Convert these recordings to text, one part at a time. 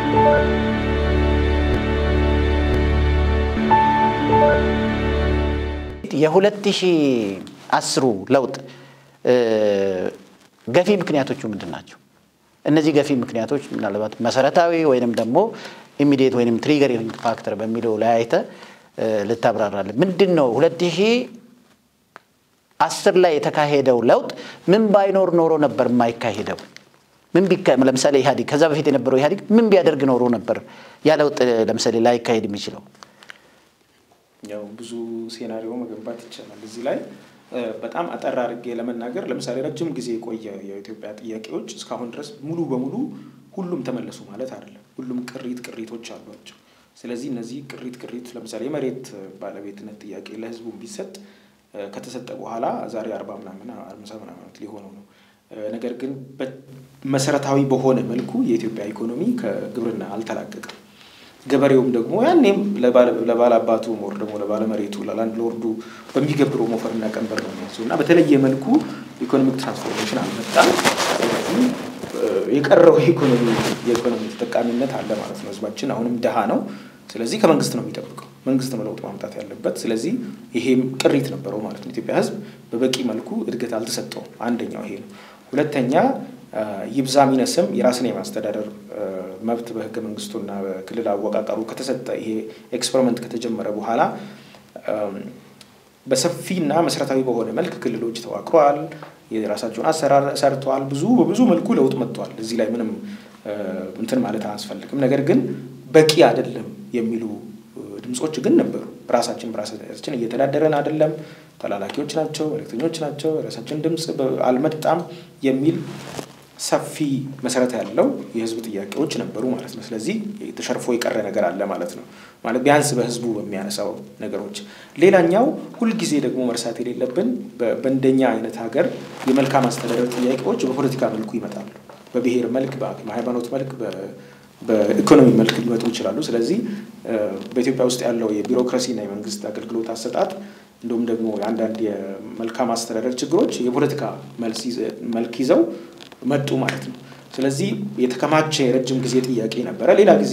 የሁለት ሺህ አስሩ ለውጥ ገፊ ምክንያቶቹ ምንድን ናቸው? እነዚህ ገፊ ምክንያቶች ምናልባት መሰረታዊ ወይንም ደግሞ ኢሚዲየት ወይንም ትሪገሪንግ ፋክተር በሚለው ላይ አይተህ ልታብራራለን። ምንድን ነው ሁለት ሺህ አስር ላይ የተካሄደው ለውጥ ምን ባይኖር ኖሮ ነበር የማይካሄደው? ምን ለምሳሌ ኢህአዲግ ከዛ በፊት የነበረው ኢህአዲግ ምን ቢያደርግ ኖሮ ነበር ያ ለውጥ ለምሳሌ ላይካሄድ የሚችለው? ያው ብዙ ሴናሪዮ መገንባት ይቻላል። እዚህ ላይ በጣም አጠር አድርጌ ለመናገር ለምሳሌ ረጅም ጊዜ የቆየ የኢትዮጵያ ጥያቄዎች እስካሁን ድረስ ሙሉ በሙሉ ሁሉም ተመለሱ ማለት አይደለም። ሁሉም ቅሪት ቅሪቶች አሏቸው። ስለዚህ እነዚህ ቅሪት ቅሪት ለምሳሌ የመሬት ባለቤትነት ጥያቄ ለህዝቡ ቢሰጥ ከተሰጠ በኋላ ዛሬ አርባ ምናምን አምሳ ምናምን ዓመት ሊሆነው ነው። ነገር ግን መሰረታዊ በሆነ መልኩ የኢትዮጵያ ኢኮኖሚ ከግብርና አልተላቀቀም። ገበሬውም ደግሞ ያኔም ለባለ አባቱ ሞር ደግሞ ለባለ መሬቱ ለላንድ ሎርዱ በሚገብረው ሞፈርና ቀንበር ነው የሚያዘው እና በተለየ መልኩ ኢኮኖሚክ ትራንስፎርሜሽን አልመጣም። ስለዚህ የቀረው የኢኮኖሚ የኢኮኖሚ ተጠቃሚነት አለ ማለት ነው። ህዝባችን አሁንም ድሃ ነው። ስለዚህ ከመንግስት ነው የሚጠብቀው። መንግስት ነው ለውጥ ማምጣት ያለበት። ስለዚህ ይሄም ቅሪት ነበረው ማለት ነው። ኢትዮጵያ ህዝብ በበቂ መልኩ እድገት አልተሰጠውም። አንደኛው ይሄ ነው። ሁለተኛ ይብዛ ሚነስም የራስን የማስተዳደር መብት በህገ መንግስቱና በክልል አወቃቀሩ ከተሰጠ ይሄ ኤክስፐሪመንት ከተጀመረ በኋላ በሰፊና መሰረታዊ በሆነ መልክ ክልሎች ተዋቅረዋል። የራሳቸውን አሰራር ሰርተዋል። ብዙ በብዙ መልኩ ለውጥ መጥተዋል። እዚህ ላይ ምንም እንትን ማለት አያስፈልግም። ነገር ግን በቂ አይደለም የሚሉ ድምፆች ግን ነበሩ። ራሳችን በራሳችን እየተዳደረን አይደለም፣ ተላላኪዎች ናቸው፣ መልእክተኞች ናቸው፣ የራሳችን ድምፅ አልመጣም የሚል ሰፊ መሰረት ያለው የህዝብ ጥያቄዎች ነበሩ ማለት ነው። ስለዚህ ተሸርፎ የቀረ ነገር አለ ማለት ነው። ማለት ቢያንስ በህዝቡ በሚያነሳው ነገሮች። ሌላኛው ሁልጊዜ ደግሞ መርሳት የሌለብን በእንደኛ አይነት ሀገር የመልካም አስተዳደር ጥያቄዎች በፖለቲካ መልኩ ይመጣሉ። በብሔር መልክ፣ በሃይማኖት መልክ፣ በኢኮኖሚ መልክ ሊመጡ ይችላሉ። ስለዚህ በኢትዮጵያ ውስጥ ያለው የቢሮክራሲና የመንግስት አገልግሎት አሰጣጥ እንዲሁም ደግሞ የአንዳንድ የመልካም አስተዳደር ችግሮች የፖለቲካ መልክ ይዘው መጡ ማለት ነው። ስለዚህ የተከማቸ የረጅም ጊዜ ጥያቄ ነበረ። ሌላ ጊዜ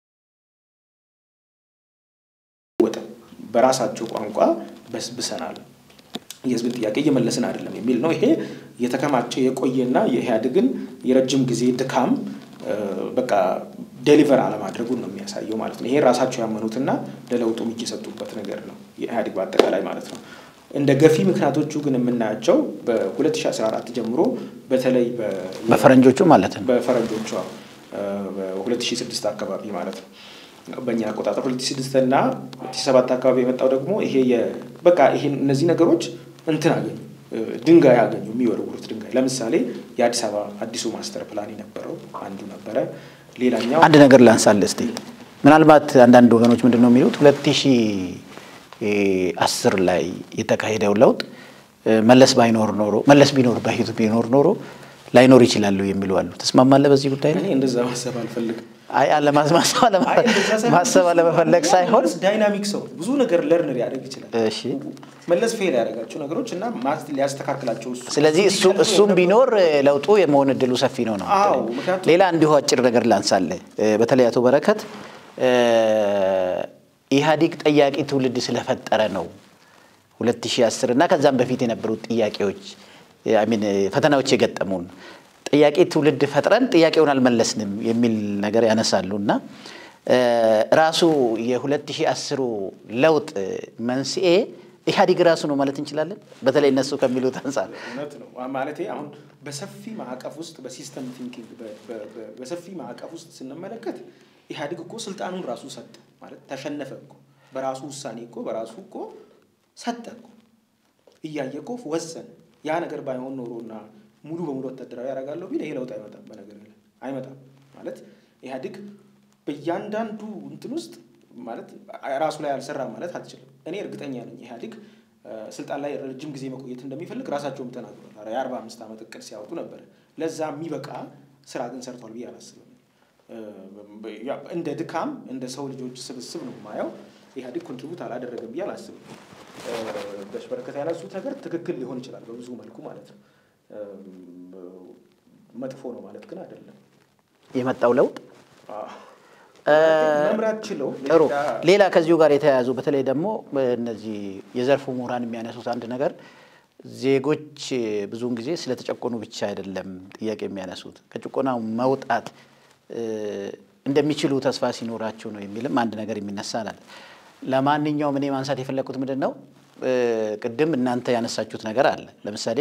ወጠ በራሳቸው ቋንቋ በስብሰናል፣ የህዝብን ጥያቄ እየመለስን አይደለም የሚል ነው። ይሄ የተከማቸ የቆየና የኢህአዴግን የረጅም ጊዜ ድካም በቃ ዴሊቨር አለማድረጉን ነው የሚያሳየው ማለት ነው። ይሄ ራሳቸው ያመኑትና ለለውጡም እየሰጡበት ነገር ነው የኢህአዴግ በአጠቃላይ ማለት ነው። እንደ ገፊ ምክንያቶቹ ግን የምናያቸው በ2014 ጀምሮ በተለይ በፈረንጆቹ ማለት ነው በፈረንጆቹ በ2006 አካባቢ ማለት ነው በእኛ አቆጣጠር 2006 እና 2007 አካባቢ የመጣው ደግሞ ይሄ በቃ ይሄ እነዚህ ነገሮች እንትን አገኙ ድንጋይ አገኙ የሚወረውሩት ድንጋይ ለምሳሌ የአዲስ አበባ አዲሱ ማስተር ፕላን የነበረው አንዱ ነበረ ሌላኛው አንድ ነገር ላንሳልህ እስቲ ምናልባት አንዳንድ ወገኖች ምንድን ነው የሚሉት ሁለት ሺህ አስር ላይ የተካሄደው ለውጥ መለስ ባይኖር ኖሮ መለስ ቢኖር በፊቱ ቢኖር ኖሮ ላይኖር ይችላሉ የሚሉ አሉ። ትስማማለህ በዚህ ጉዳይ ላይ? እኔ እንደዛ ማሰብ አልፈልግም። አይ ማሰብ አለመፈለግ ሳይሆን ዳይናሚክ ሰው ብዙ ነገር ለርን ሊያደርግ ይችላል። እሺ መለስ ፌል ያደረጋቸው ነገሮች እና ሊያስተካክላቸው እሱ ስለዚህ እሱ እሱም ቢኖር ለውጡ የመሆን እድሉ ሰፊ ነው ነው። አዎ፣ ምክንያቱም ሌላ እንዲሁ አጭር ነገር ላንሳልህ። በተለይ አቶ በረከት ኢህአዲግ ጠያቂ ትውልድ ስለፈጠረ ነው 2010 እና ከዛም በፊት የነበሩት ጥያቄዎች ሚን ፈተናዎች የገጠሙን ጥያቄ ትውልድ ፈጥረን ጥያቄውን አልመለስንም የሚል ነገር ያነሳሉ እና ራሱ የ2010 ለውጥ መንስኤ ኢህአዲግ ራሱ ነው ማለት እንችላለን። በተለይ እነሱ ከሚሉት አንጻር እውነት ነው ማለት አሁን በሰፊ ማዕቀፍ ውስጥ በሲስተም ቲንኪንግ በሰፊ ማዕቀፍ ውስጥ ስንመለከት ኢህአዲግ እኮ ስልጣኑን ራሱ ሰጠ ማለት ተሸነፈ እኮ በራሱ ውሳኔ እኮ በራሱ እኮ ሰጠ እኮ እያየ እኮ ወሰነ። ያ ነገር ባይሆን ኖሮና ሙሉ በሙሉ ወታደራዊ ያደርጋለሁ ቢል ይሄ ለውጥ አይመጣም። በነገር ላይ አይመጣም ማለት ኢህአዲግ በእያንዳንዱ እንትን ውስጥ ማለት ራሱ ላይ አልሰራም ማለት አትችልም። እኔ እርግጠኛ ነኝ ኢህአዲግ ስልጣን ላይ ረጅም ጊዜ መቆየት እንደሚፈልግ ራሳቸውም ተናግሯል። የአርባ አምስት ዓመት እቅድ ሲያወጡ ነበረ። ለዛ የሚበቃ ስራ ግን ሰርቷል ብዬ አላስብም። እንደ ድካም እንደ ሰው ልጆች ስብስብ ነው የማየው። ኢህአዲግ ኮንትሪቡት አላደረገም ብዬ አላስብም። በሽበረከት ያነሱት ነገር ትክክል ሊሆን ይችላል በብዙ መልኩ ማለት ነው። መጥፎ ነው ማለት ግን አይደለም። የመጣው ለውጥ መምራት ችለው ጥሩ። ሌላ ከዚሁ ጋር የተያያዙ በተለይ ደግሞ እነዚህ የዘርፉ ምሁራን የሚያነሱት አንድ ነገር ዜጎች ብዙውን ጊዜ ስለተጨቆኑ ብቻ አይደለም ጥያቄ የሚያነሱት ከጭቆናው መውጣት እንደሚችሉ ተስፋ ሲኖራቸው ነው የሚልም አንድ ነገር የሚነሳ ናል። ለማንኛውም እኔ ማንሳት የፈለግኩት ምንድን ነው ቅድም እናንተ ያነሳችሁት ነገር አለ። ለምሳሌ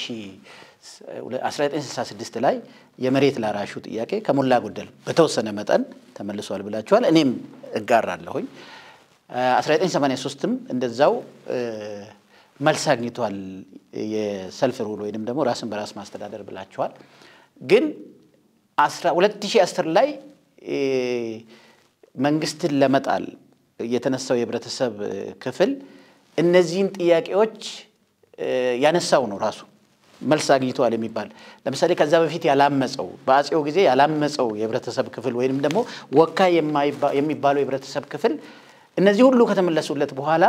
1966 ላይ የመሬት ላራሹ ጥያቄ ከሞላ ጎደል በተወሰነ መጠን ተመልሷል ብላችኋል። እኔም እጋራለሁኝ። 1983ም እንደዛው መልስ አግኝቷል የሰልፍ ሩል ወይንም ደግሞ ራስን በራስ ማስተዳደር ብላችኋል። ግን 2010 ላይ መንግስትን ለመጣል የተነሳው የህብረተሰብ ክፍል እነዚህን ጥያቄዎች ያነሳው ነው ራሱ መልስ አግኝተዋል የሚባል ለምሳሌ ከዛ በፊት ያላመፀው በአፄው ጊዜ ያላመፀው የህብረተሰብ ክፍል ወይም ደግሞ ወካይ የሚባለው የህብረተሰብ ክፍል እነዚህ ሁሉ ከተመለሱለት በኋላ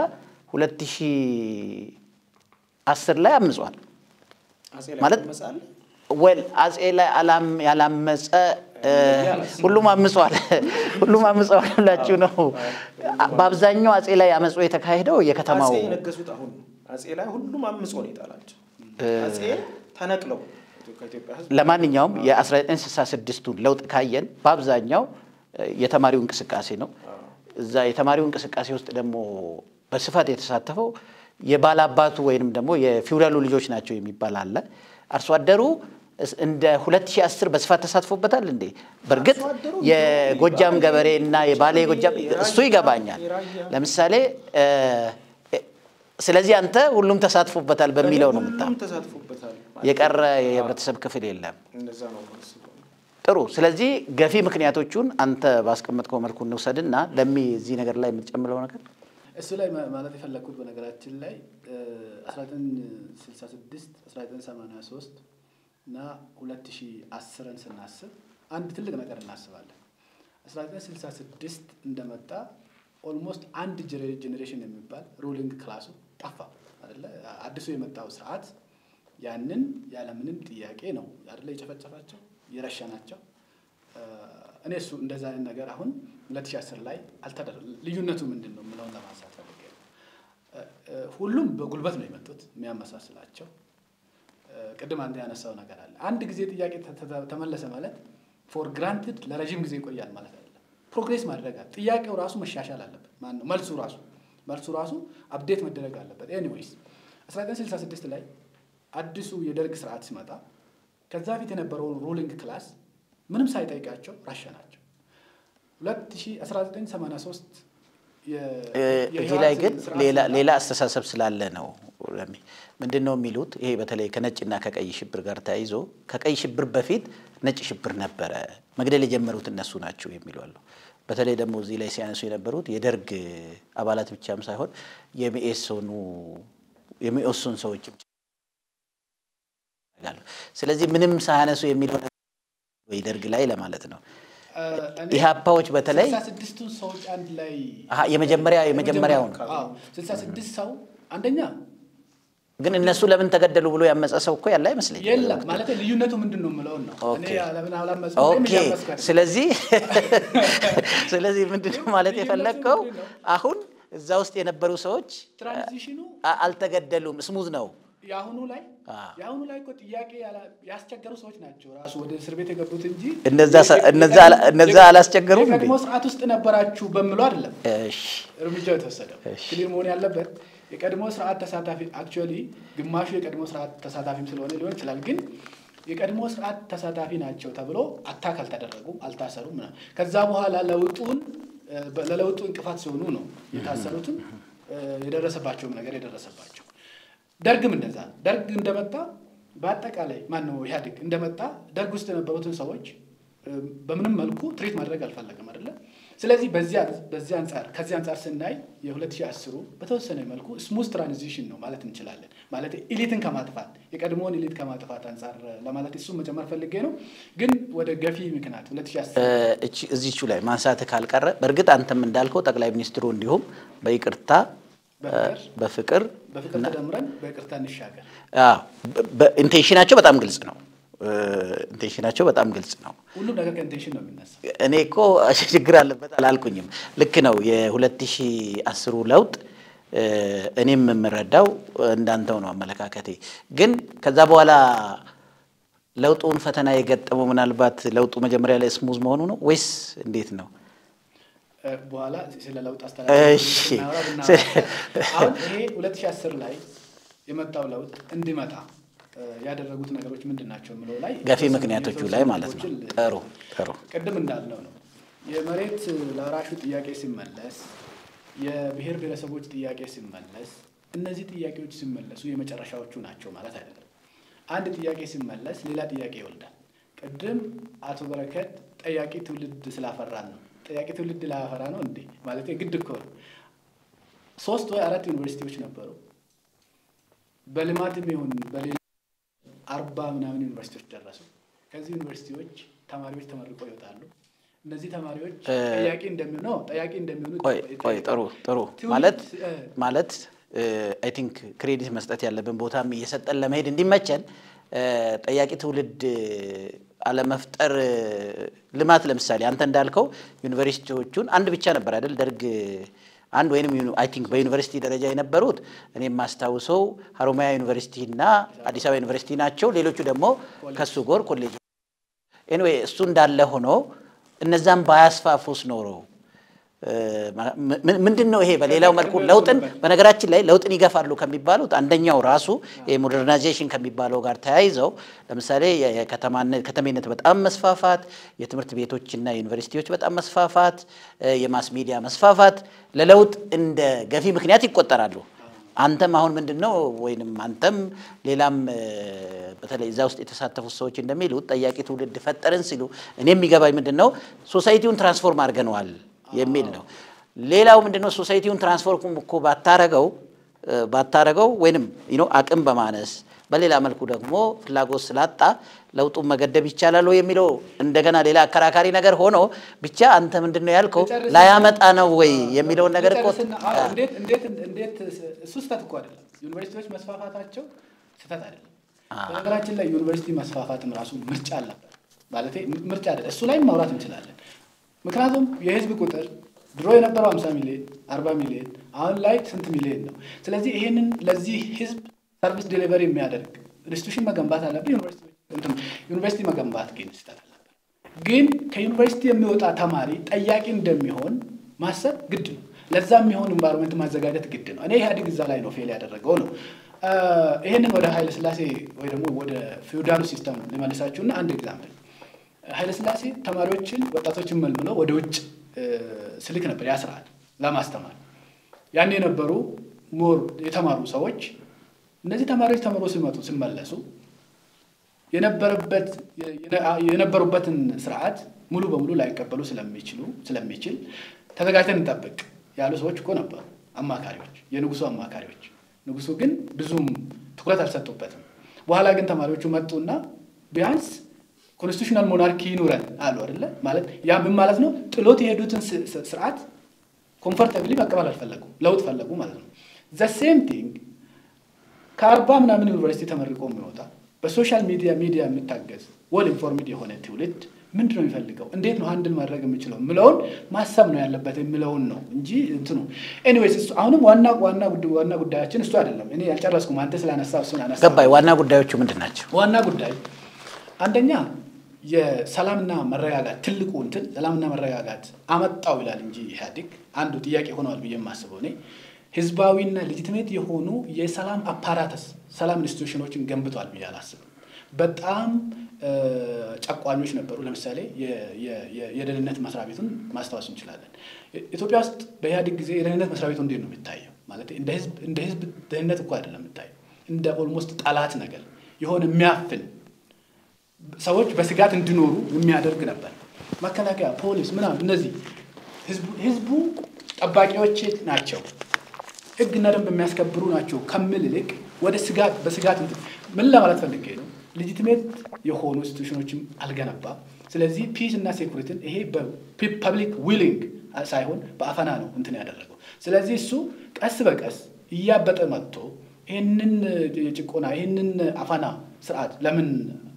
2010 ላይ አምጿል ማለት ወል አፄ ላይ ያላመፀ ሁሉም አምጿል። ሁሉም አምፀዋል ብላችሁ ነው። በአብዛኛው አፄ ላይ አመፁ የተካሄደው የከተማው አፄ የነገሱት አሁን አፄ ላይ ሁሉም አምጾ ነው የጣላቸው። አፄ ተነቅለው ከኢትዮጵያ ህዝብ ለማንኛውም የ1966ቱን ለውጥ ካየን በአብዛኛው የተማሪው እንቅስቃሴ ነው። እዛ የተማሪው እንቅስቃሴ ውስጥ ደግሞ በስፋት የተሳተፈው የባላባቱ ወይንም ደግሞ የፊውዳሉ ልጆች ናቸው የሚባል አለ። አርሶ አደሩ እንደ 2010 በስፋት ተሳትፎበታል እንዴ? በእርግጥ የጎጃም ገበሬ እና የባሌ ጎጃም እሱ ይገባኛል። ለምሳሌ ስለዚህ አንተ ሁሉም ተሳትፎበታል በሚለው ነው ምታ ሁሉም ተሳትፎበታል። የቀረ የህብረተሰብ ክፍል የለም። እንደዛ ነው የማስበው። ጥሩ። ስለዚህ ገፊ ምክንያቶቹን አንተ ባስቀመጥከው መልኩ እንውሰድና ለሚ እዚህ ነገር ላይ የምትጨምረው ነገር እሱ ላይ ማለት የፈለግኩት በነገራችን ላይ 1966 1983 እና 2010ን ስናስብ አንድ ትልቅ ነገር እናስባለን። 1966 እንደመጣ ኦልሞስት አንድ ጄኔሬሽን የሚባል ሩሊንግ ክላሱ ጠፋ አይደለ? አዲሱ የመጣው ስርዓት ያንን ያለምንም ጥያቄ ነው አይደለ የጨፈጨፋቸው የረሸናቸው። እኔ እሱ እንደዛ አይነት ነገር አሁን 2010 ላይ አልተደረገ። ልዩነቱ ምንድን ነው የምለውን ለማንሳት ፈልጌ ነው። ሁሉም በጉልበት ነው የመጡት የሚያመሳስላቸው ቅድም አንተ ያነሳው ነገር አለ። አንድ ጊዜ ጥያቄ ተመለሰ ማለት ፎር ግራንትድ ለረዥም ጊዜ ይቆያል ማለት አይደለም። ፕሮግሬስ ማድረግ አለ። ጥያቄው ራሱ መሻሻል አለበት። ማነው መልሱ ራሱ መልሱ ራሱ አፕዴት መደረግ አለበት። ኤኒዌይስ 1966 ላይ አዲሱ የደርግ ስርዓት ሲመጣ ከዛ ፊት የነበረውን ሩሊንግ ክላስ ምንም ሳይጠይቃቸው ረሸናቸው። 1983 እዚህ ላይ ግን ሌላ አስተሳሰብ ስላለ ነው። ምንድን ነው የሚሉት? ይሄ በተለይ ከነጭና ከቀይ ሽብር ጋር ተያይዞ ከቀይ ሽብር በፊት ነጭ ሽብር ነበረ፣ መግደል የጀመሩት እነሱ ናቸው የሚሉ አሉ። በተለይ ደግሞ እዚህ ላይ ሲያነሱ የነበሩት የደርግ አባላት ብቻም ሳይሆን የሚኤሶኑ የሚኤሶን ሰዎች ስለዚህ ምንም ሳያነሱ የሚለው ወይ ደርግ ላይ ለማለት ነው። ኢህአፓዎች በተለይ ስድስቱን ሰዎች አንድ ላይ የመጀመሪያ የመጀመሪያውን ስልሳ ስድስት ሰው አንደኛ ግን እነሱ ለምን ተገደሉ ብሎ ያመፀ ሰው እኮ ያለ አይመስለኝም። የለም ማለት ልዩነቱ ምንድን ነው የምለውን ነው። እኔ ለምን አላመፁም ወይም ኦኬ። እያመስኩ አይደለም። ስለዚህ ስለዚህ ምንድን ነው ማለት የፈለግከው አሁን እዛ ውስጥ የነበሩ ሰዎች ትራንዚሽኑ አ- አልተገደሉም፣ ስሙዝ ነው። የአሁኑ ላይ አዎ። የአሁኑ ላይ እኮ ጥያቄ ያላ- ያስቸገሩ ሰዎች ናቸው ራሱ ወደ እስር ቤት የገቡት እንጂ እነዛ ሰ- እነዛ አላ- እነዛ አላስቸገሩም እንዴ? የቀድሞ ስርዓት ውስጥ ነበራችሁ በምለው አይደለም እሺ እርምጃው የተወሰደው። እሺ። ክሊር መሆን ያለበት የቀድሞ ስርዓት ተሳታፊ አክቹዋሊ ግማሹ የቀድሞ ስርዓት ተሳታፊም ስለሆነ ሊሆን ይችላል። ግን የቀድሞ ስርዓት ተሳታፊ ናቸው ተብሎ አታክ አልተደረጉም፣ አልታሰሩም። ምናምን ከዛ በኋላ ለውጡን እ፣ በ- ለለውጡ እንቅፋት ሲሆኑ ነው የታሰሩትም እ፣ የደረሰባቸውም ነገር የደረሰባቸው። ደርግም እንደዛ ነው። ደርግ እንደመጣ በአጠቃላይ ማን ነው ኢህአዴግ እንደመጣ ደርግ ውስጥ የነበሩትን ሰዎች እ፣ በምንም መልኩ ትሪት ማድረግ አልፈለግም አይደለ። ስለዚህ በዚህ በዚህ አንጻር ከዚህ አንጻር ስናይ የ2010 በተወሰነ መልኩ ስሙዝ ትራንዚሽን ነው ማለት እንችላለን። ማለት ኢሊትን ከማጥፋት የቀድሞውን ኢሊት ከማጥፋት አንጻር ለማለት እሱን መጨመር ፈልጌ ነው። ግን ወደ ገፊ ምክንያት 2010 እቺ እዚቹ ላይ ማንሳት ካልቀረ በእርግጥ አንተም እንዳልከው ጠቅላይ ሚኒስትሩ እንዲሁም በይቅርታ በፍቅር በፍቅር በፍቅር ተደምረን በይቅርታ እንሻገር አዎ፣ በ- በ- ኢንቴንሽናቸው በጣም ግልጽ ነው። ኢንቴንሽናቸው በጣም ግልጽ ነው። ሁሉም ነገር ከኢንቴንሽን ነው የሚነሳ። እኔ እኮ ችግር አለበት አላልኩኝም። ልክ ነው። የሁለት ሺህ አስሩ ለውጥ እኔም የምረዳው እንዳንተው ነው አመለካከቴ። ግን ከዛ በኋላ ለውጡን ፈተና የገጠመው ምናልባት ለውጡ መጀመሪያ ላይ ስሙዝ መሆኑ ነው ወይስ እንዴት ነው? በኋላ ስለ ለውጥ እሺ። አስተዳደር አሁን ይሄ ሁለት ሺህ አስር ላይ የመጣው ለውጥ እንዲመጣ ያደረጉት ነገሮች ምንድን ናቸው የምለው ላይ ገፊ ምክንያቶቹ ላይ ማለት ነው። ጥሩ ጥሩ። ቅድም እንዳልነው ነው የመሬት ለአራሹ ጥያቄ ሲመለስ፣ የብሔር ብሔረሰቦች ጥያቄ ሲመለስ፣ እነዚህ ጥያቄዎች ሲመለሱ የመጨረሻዎቹ ናቸው ማለት አይደለም። አንድ ጥያቄ ሲመለስ ሌላ ጥያቄ ይወልዳል። ቅድም አቶ በረከት ጠያቂ ትውልድ ስላፈራን ነው። ጠያቂ ትውልድ ላፈራ ነው እንዴ ማለት ግድ እኮ ነው። ሶስት ወይ አራት ዩኒቨርሲቲዎች ነበሩ። በልማትም ይሁን በሌላ አርባ ምናምን ዩኒቨርሲቲዎች ደረሱ። ከዚህ ዩኒቨርሲቲዎች ተማሪዎች ተመርቀው ይወጣሉ። እነዚህ ተማሪዎች ጠያቂ እንደሚሆኑ ነው ጠያቂ እንደሚሆኑ ቆይ ቆይ ጥሩ ጥሩ ማለት ማለት አይ ቲንክ ክሬዲት መስጠት ያለብን ቦታም እየሰጠን ለመሄድ እንዲመቸን ጠያቂ ትውልድ አለመፍጠር ልማት ለምሳሌ አንተ እንዳልከው ዩኒቨርሲቲዎቹን አንድ ብቻ ነበር አይደል ደርግ አንድ ወይም አይ ቲንክ በዩኒቨርሲቲ ደረጃ የነበሩት እኔ የማስታውሰው ሀሮማያ ዩኒቨርሲቲ እና አዲስ አበባ ዩኒቨርሲቲ ናቸው። ሌሎቹ ደግሞ ከሱ ጎር ኮሌጅ ኤኒዌይ እሱ እንዳለ ሆኖ እነዛም ባያስፋፉስ ኖሮ ምንድን ነው ይሄ በሌላው መልኩ ለውጥን በነገራችን ላይ ለውጥን ይገፋሉ ከሚባሉት አንደኛው ራሱ የሞደርናይዜሽን ከሚባለው ጋር ተያይዘው ለምሳሌ ከተሜነት በጣም መስፋፋት፣ የትምህርት ቤቶችና ዩኒቨርሲቲዎች በጣም መስፋፋት፣ የማስ ሚዲያ መስፋፋት ለለውጥ እንደ ገፊ ምክንያት ይቆጠራሉ። አንተም አሁን ምንድን ነው ወይንም አንተም ሌላም በተለይ እዛ ውስጥ የተሳተፉት ሰዎች እንደሚሉት ጠያቂ ትውልድ ፈጠርን ሲሉ እኔ የሚገባኝ ምንድን ነው ሶሳይቲውን ትራንስፎርም አድርገነዋል የሚል ነው። ሌላው ምንድነው ሶሳይቲውን ትራንስፎርም እኮ ባታረገው ባታረገው ወይንም አቅም በማነስ በሌላ መልኩ ደግሞ ፍላጎት ስላጣ ለውጡን መገደብ ይቻላል ወይ የሚለው እንደገና ሌላ አከራካሪ ነገር ሆኖ ብቻ አንተ ምንድን ነው ያልከው ላያመጣ ነው ወይ የሚለውን ነገር እኮ እንዴት እሱ ስህተት እኮ አይደለም። ዩኒቨርሲቲዎች መስፋፋታቸው ስህተት አይደለም። በነገራችን ላይ ዩኒቨርሲቲ መስፋፋትም ራሱ ምርጫ አልነበር ማለት ምርጫ አይደለም። እሱ ላይም ማውራት እንችላለን። ምክንያቱም የህዝብ ቁጥር ድሮ የነበረው 50 ሚሊዮን 40 ሚሊዮን አሁን ላይ ስንት ሚሊዮን ነው? ስለዚህ ይሄንን ለዚህ ህዝብ ሰርቪስ ዴሊቨሪ የሚያደርግ ኢንስቲቱሽን መገንባት አለብን። ዩኒቨርሲቲ መገንባት ግን ስህተት አልነበር። ግን ከዩኒቨርሲቲ የሚወጣ ተማሪ ጠያቂ እንደሚሆን ማሰብ ግድ ነው። ለዛ የሚሆን ኢንቫይሮንመንት ማዘጋጀት ግድ ነው። እኔ ኢህአዴግ እዛ ላይ ነው ፌል ያደረገው ነው። ይህንን ወደ ኃይለ ስላሴ ወይ ደግሞ ወደ ፊውዳሉ ሲስተም ሊመልሳችሁና አንድ ኤግዛምፕል ኃይለስላሴ ተማሪዎችን ወጣቶችን መልምለው ወደ ውጭ ስልክ ነበር ያ ስርዓት ለማስተማር። ያን የነበሩ ሞር የተማሩ ሰዎች እነዚህ ተማሪዎች ተምሮ ሲመጡ ሲመለሱ የነበሩበትን ስርዓት ሙሉ በሙሉ ላይቀበሉ ስለሚችሉ ስለሚችል ተዘጋጅተን እንጠብቅ ያሉ ሰዎች እኮ ነበሩ፣ አማካሪዎች፣ የንጉሱ አማካሪዎች። ንጉሱ ግን ብዙም ትኩረት አልሰጡበትም። በኋላ ግን ተማሪዎቹ መጡና ቢያንስ ኮንስቲቱሽናል ሞናርኪ ይኑረን አሉ አይደለ? ማለት ያ ምን ማለት ነው? ጥሎት የሄዱትን ስርዓት ኮምፎርታብሊ መቀበል አልፈለጉ፣ ለውጥ ፈለጉ ማለት ነው። ዘ ሴም ቲንግ ከአርባ ምናምን ዩኒቨርሲቲ ተመርቆ የሚወጣ በሶሻል ሚዲያ ሚዲያ የሚታገዝ ወል ኢንፎርሚድ የሆነ ትውልድ ምንድን ነው የሚፈልገው? እንዴት ነው አንድን ማድረግ የምችለው የምለውን ማሰብ ነው ያለበት የምለውን ነው እንጂ እንትኑ ኤኒዌይስ፣ እሱ አሁንም ዋና ዋና ዋና ጉዳያችን እሱ አይደለም። እኔ ያልጨረስኩም አንተ ስላነሳ እሱን አነሳ ገባኝ። ዋና ጉዳዮቹ ምንድን ናቸው? ዋና ጉዳይ አንደኛ የሰላምና መረጋጋት ትልቁ እንትን ሰላምና መረጋጋት አመጣው ይላል እንጂ ኢህአዴግ አንዱ ጥያቄ ሆነዋል ብዬ የማስበው እኔ ህዝባዊና ሌጂቲሜት የሆኑ የሰላም አፓራተስ ሰላም ኢንስቲቱሽኖችን ገንብቷል ብዬ አላስብም። በጣም ጨቋኞች ነበሩ። ለምሳሌ የደህንነት መስሪያ ቤቱን ማስታወስ እንችላለን። ኢትዮጵያ ውስጥ በኢህአዴግ ጊዜ የደህንነት መስሪያ ቤቱ እንዴት ነው የሚታየው? ማለት እንደ ህዝብ ደህንነት እኮ አይደለም የሚታየው፣ እንደ ኦልሞስት ጠላት ነገር የሆነ የሚያፍን ሰዎች በስጋት እንዲኖሩ የሚያደርግ ነበር። መከላከያ፣ ፖሊስ ምናምን እነዚህ ህዝቡ ጠባቂዎች ናቸው፣ ህግና ደንብ የሚያስከብሩ ናቸው ከምል ይልቅ ወደ ስጋት በስጋት ምን ለማለት ፈልጌ ነው? ሌጂቲሜት የሆኑ ኢንስቲቱሽኖችም አልገነባም። ስለዚህ ፒስ እና ሴኩሪቲን ይሄ በፐብሊክ ዊሊንግ ሳይሆን በአፈና ነው እንትን ያደረገው። ስለዚህ እሱ ቀስ በቀስ እያበጠ መጥቶ ይህንን የጭቆና ይህንን አፈና ስርዓት ለምን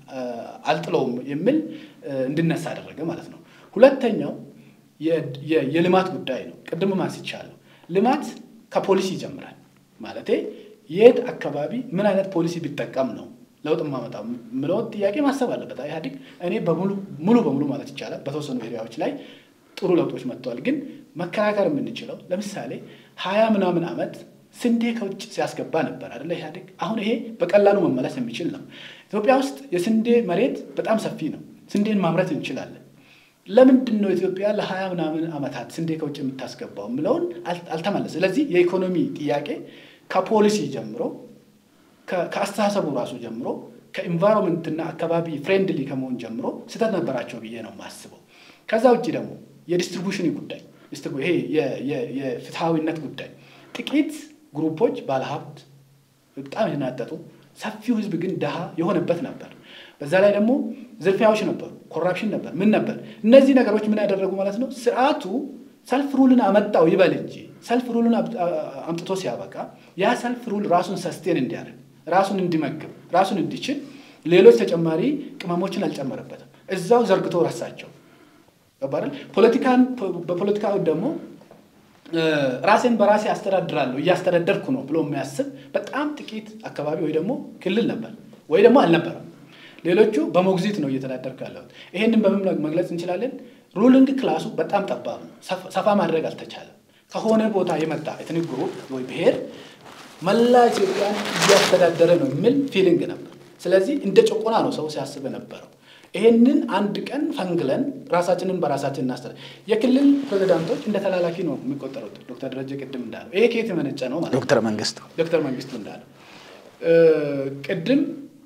አልጥለውም የሚል እንድነሳ አደረገ ማለት ነው። ሁለተኛው የልማት ጉዳይ ነው። ቅድም አንስቻለሁ። ልማት ከፖሊሲ ይጀምራል። ማለቴ የት አካባቢ ምን አይነት ፖሊሲ ቢጠቀም ነው ለውጥ ማመጣው የምለውን ጥያቄ ማሰብ አለበት ኢህአዴግ። እኔ ሙሉ በሙሉ ማለት ይቻላል በተወሰኑ ኤሪያዎች ላይ ጥሩ ለውጦች መጥተዋል። ግን መከራከር የምንችለው ለምሳሌ ሀያ ምናምን ዓመት ስንዴ ከውጭ ሲያስገባ ነበር አይደለ ኢህአዴግ። አሁን ይሄ በቀላሉ መመለስ የሚችል ነው። ኢትዮጵያ ውስጥ የስንዴ መሬት በጣም ሰፊ ነው። ስንዴን ማምረት እንችላለን። ለምንድን ነው ኢትዮጵያ ለሀያ ምናምን ዓመታት ስንዴ ከውጭ የምታስገባው የምለውን አልተመለሰ። ስለዚህ የኢኮኖሚ ጥያቄ ከፖሊሲ ጀምሮ ከአስተሳሰቡ ራሱ ጀምሮ ከኢንቫይሮንመንትና አካባቢ ፍሬንድሊ ከመሆን ጀምሮ ስህተት ነበራቸው ብዬ ነው የማስበው። ከዛ ውጭ ደግሞ የዲስትሪቡሽን ጉዳይ ይሄ የፍትሐዊነት ጉዳይ ጥቂት ግሩፖች ባለሀብት በጣም የተናጠጡ ሰፊው ህዝብ ግን ድሃ የሆነበት ነበር። በዛ ላይ ደግሞ ዝርፊያዎች ነበሩ፣ ኮራፕሽን ነበር፣ ምን ነበር። እነዚህ ነገሮች ምን ያደረጉ ማለት ነው ስርዓቱ ሰልፍ ሩልን አመጣው ይበል እንጂ ሰልፍ ሩልን አምጥቶ ሲያበቃ ያ ሰልፍ ሩል ራሱን ሰስቴን እንዲያደርግ ራሱን እንዲመግብ ራሱን እንዲችል ሌሎች ተጨማሪ ቅመሞችን አልጨመረበትም። እዛው ዘርግቶ ረሳቸው። ገባል ፖለቲካን በፖለቲካው ደግሞ ራሴን በራሴ አስተዳድራለሁ እያስተዳደርኩ ነው ብሎ የሚያስብ በጣም ጥቂት አካባቢ ወይ ደግሞ ክልል ነበር ወይ ደግሞ አልነበረም። ሌሎቹ በሞግዚት ነው እየተዳደርኩ ያለሁት። ይሄንን በምን መግለጽ እንችላለን? ሩሊንግ ክላሱ በጣም ጠባብ ነው። ሰፋ ማድረግ አልተቻለም። ከሆነ ቦታ የመጣ ኤትኒክ ግሩፕ ወይ ብሔር መላ ኢትዮጵያን እያስተዳደረ ነው የሚል ፊሊንግ ነበር። ስለዚህ እንደ ጭቆና ነው ሰው ሲያስብ ነበረው። ይሄንን አንድ ቀን ፈንግለን ራሳችንን በራሳችን እናስተዳድር። የክልል ፕሬዚዳንቶች እንደ ተላላኪ ነው የሚቆጠሩት። ዶክተር ደረጀ ቅድም እንዳለው ይሄ ከየት የመነጨ ነው ማለት ዶክተር መንግስቱ ዶክተር መንግስቱ እንዳለው ቅድም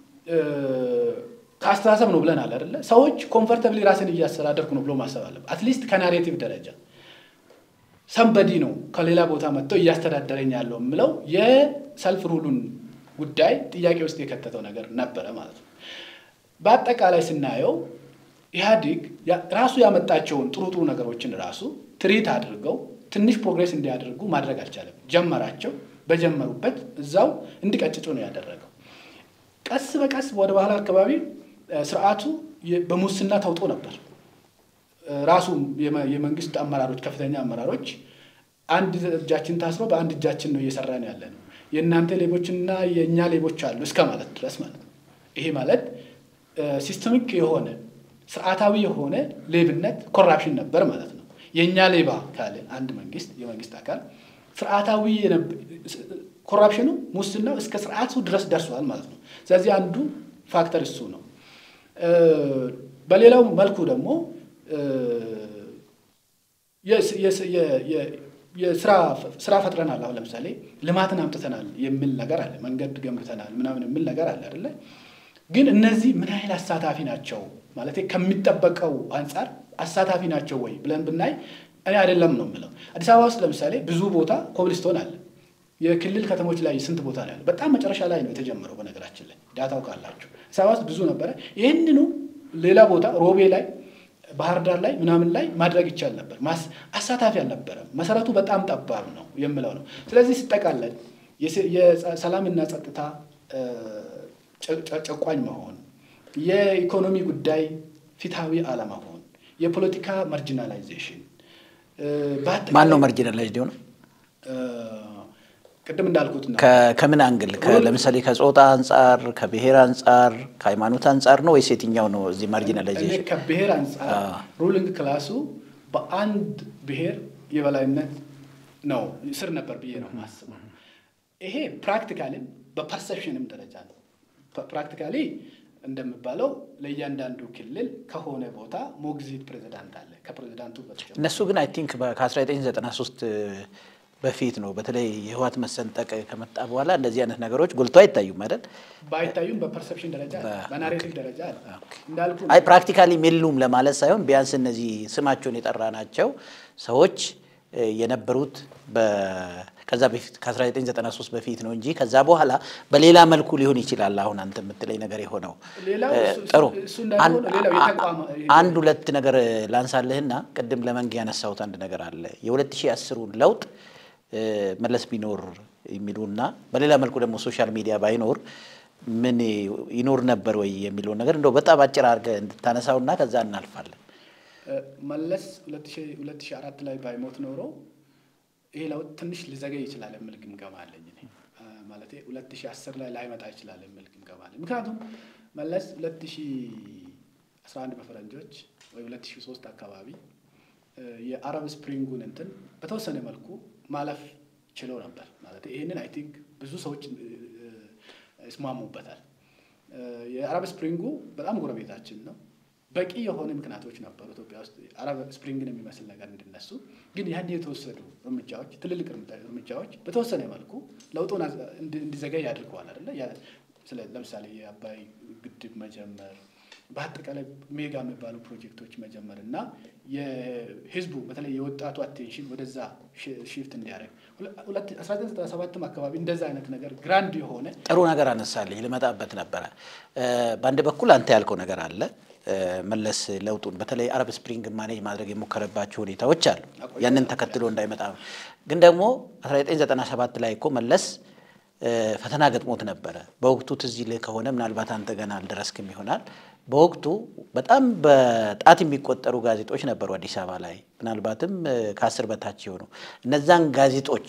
ከአስተሳሰብ ነው ብለናል አይደለ? ሰዎች ኮምፈርተብሊ ራስን እያስተዳደርኩ ነው ብሎ ማሰብ አለበት። አትሊስት ከናሬቲቭ ደረጃ ሰንበዲ ነው ከሌላ ቦታ መጥቶ እያስተዳደረኝ ያለው የምለው የሰልፍ ሩሉን ጉዳይ ጥያቄ ውስጥ የከተተው ነገር ነበረ ማለት ነው። በአጠቃላይ ስናየው ኢህአዲግ ራሱ ያመጣቸውን ጥሩ ጥሩ ነገሮችን ራሱ ትሪት አድርገው ትንሽ ፕሮግሬስ እንዲያደርጉ ማድረግ አልቻለም። ጀመራቸው። በጀመሩበት እዛው እንዲቀጭጩ ነው ያደረገው። ቀስ በቀስ ወደ ባህል አካባቢ ስርዓቱ በሙስና ተውጦ ነበር። ራሱ የመንግስት አመራሮች ከፍተኛ አመራሮች አንድ እጃችን ታስሮ በአንድ እጃችን ነው እየሰራን ያለ ነው፣ የእናንተ ሌቦችና የእኛ ሌቦች አሉ እስከ ማለት ድረስ ማለት ነው። ይሄ ማለት ሲስተሚክ የሆነ ስርዓታዊ የሆነ ሌብነት ኮራፕሽን ነበር ማለት ነው። የእኛ ሌባ ካለ አንድ መንግስት የመንግስት አካል ስርዓታዊ ኮራፕሽኑ ሙስናው እስከ ስርዓቱ ድረስ ደርሷል ማለት ነው። ስለዚህ አንዱ ፋክተር እሱ ነው። በሌላው መልኩ ደግሞ ስራ ፈጥረናል። አሁን ለምሳሌ ልማትን አምጥተናል የሚል ነገር አለ። መንገድ ገንብተናል ምናምን የሚል ነገር አለ አይደለ? ግን እነዚህ ምን ያህል አሳታፊ ናቸው ማለት ከሚጠበቀው አንጻር አሳታፊ ናቸው ወይ ብለን ብናይ እኔ አይደለም ነው የምለው። አዲስ አበባ ውስጥ ለምሳሌ ብዙ ቦታ ኮብልስቶን አለ። የክልል ከተሞች ላይ ስንት ቦታ ነው ያለ? በጣም መጨረሻ ላይ ነው የተጀመረው። በነገራችን ላይ ዳታው ካላችሁ አዲስ አበባ ውስጥ ብዙ ነበረ። ይህንኑ ሌላ ቦታ ሮቤ ላይ ባህር ዳር ላይ ምናምን ላይ ማድረግ ይቻል ነበር። አሳታፊ አልነበረም። መሰረቱ በጣም ጠባብ ነው የምለው ነው። ስለዚህ ሲጠቃለል የሰላምና ጸጥታ ጨቋኝ መሆን፣ የኢኮኖሚ ጉዳይ ፊታዊ አለመሆን፣ የፖለቲካ ማርጂናላይዜሽን ማን ነው ማርጂናላይዝድ የሆነው? ቅድም እንዳልኩት ነው። ከምን አንግል ለምሳሌ ከጾታ አንጻር፣ ከብሔር አንጻር፣ ከሃይማኖት አንጻር ነው ወይስ የትኛው ነው? እዚህ ማርጂናላይዜሽን ከብሔር አንጻር ሩሊንግ ክላሱ በአንድ ብሔር የበላይነት ነው ስር ነበር ብዬ ነው የማስበው። ይሄ ፕራክቲካሊም በፐርሰፕሽንም ደረጃ ነው። ፕራክቲካሊ እንደሚባለው ለእያንዳንዱ ክልል ከሆነ ቦታ ሞግዚት ፕሬዚዳንት አለ። ከፕሬዚዳንቱ በተጨማሪ እነሱ ግን አይ ቲንክ ከ1993 በፊት ነው በተለይ የህወሓት መሰንጠቅ ከመጣ በኋላ እንደዚህ አይነት ነገሮች ጎልቶ አይታዩም አይደል? ባይታዩም በፐርሰፕሽን ደረጃ በናሬቲቭ ደረጃ እንዳልኩ አይ ፕራክቲካሊ የሉም ለማለት ሳይሆን ቢያንስ እነዚህ ስማቸውን የጠራ ናቸው ሰዎች የነበሩት ከዛ በፊት ከ1993 በፊት ነው እንጂ ከዛ በኋላ በሌላ መልኩ ሊሆን ይችላል። አሁን አንተ የምትለኝ ነገር የሆነው ጥሩ። አንድ ሁለት ነገር ላንሳልህና ቅድም ለመንግ ያነሳሁት አንድ ነገር አለ። የ2010ን ለውጥ መለስ ቢኖር የሚሉና በሌላ መልኩ ደግሞ ሶሻል ሚዲያ ባይኖር ምን ይኖር ነበር ወይ የሚለውን ነገር እንደው በጣም አጭር አድርገህ እንድታነሳውና ከዛ እናልፋለን። መለስ ሁለት ሺህ አራት ላይ ባይሞት ኖሮ ይሄ ለውጥ ትንሽ ሊዘገይ ይችላል የሚል ግምገማ አለኝ እኔ ማለት ሁለት ሺህ አስር ላይ ላይመጣ ይችላል የሚል ግምገማ አለኝ። ምክንያቱም መለስ ሁለት ሺህ አስራ አንድ በፈረንጆች ወይ ሁለት ሺህ ሶስት አካባቢ የአረብ ስፕሪንጉን እንትን በተወሰነ መልኩ ማለፍ ችሎ ነበር ማለት ይህንን አይ ቲንክ ብዙ ሰዎች ይስማሙበታል። የአረብ ስፕሪንጉ በጣም ጎረቤታችን ነው። በቂ የሆነ ምክንያቶች ነበሩ ኢትዮጵያ ውስጥ አረብ ስፕሪንግን የሚመስል ነገር እንዲነሱ። ግን ያን የተወሰዱ እርምጃዎች፣ ትልልቅ እርምጃዎች በተወሰነ መልኩ ለውጡን እንዲዘገይ አድርገዋል አይደለ? ለምሳሌ የአባይ ግድብ መጀመር፣ በአጠቃላይ ሜጋ የሚባሉ ፕሮጀክቶች መጀመር እና የህዝቡ በተለይ የወጣቱ አቴንሽን ወደዛ ሽፍት እንዲያደርግ አስራ ዘጠኝ ዘጠና ሰባትም አካባቢ እንደዛ አይነት ነገር ግራንድ የሆነ ጥሩ ነገር አነሳልኝ። ልመጣበት ነበረ። በአንድ በኩል አንተ ያልከው ነገር አለ መለስ ለውጡን በተለይ አረብ ስፕሪንግ ማኔጅ ማድረግ የሞከረባቸው ሁኔታዎች አሉ። ያንን ተከትሎ እንዳይመጣ ግን ደግሞ 1997 ላይ እኮ መለስ ፈተና ገጥሞት ነበረ። በወቅቱ ትዝ ይልህ ከሆነ ምናልባት አንተ ገና አልደረስክም ይሆናል። በወቅቱ በጣም በጣት የሚቆጠሩ ጋዜጦች ነበሩ አዲስ አበባ ላይ ምናልባትም ከአስር በታች የሆኑ እነዛን ጋዜጦች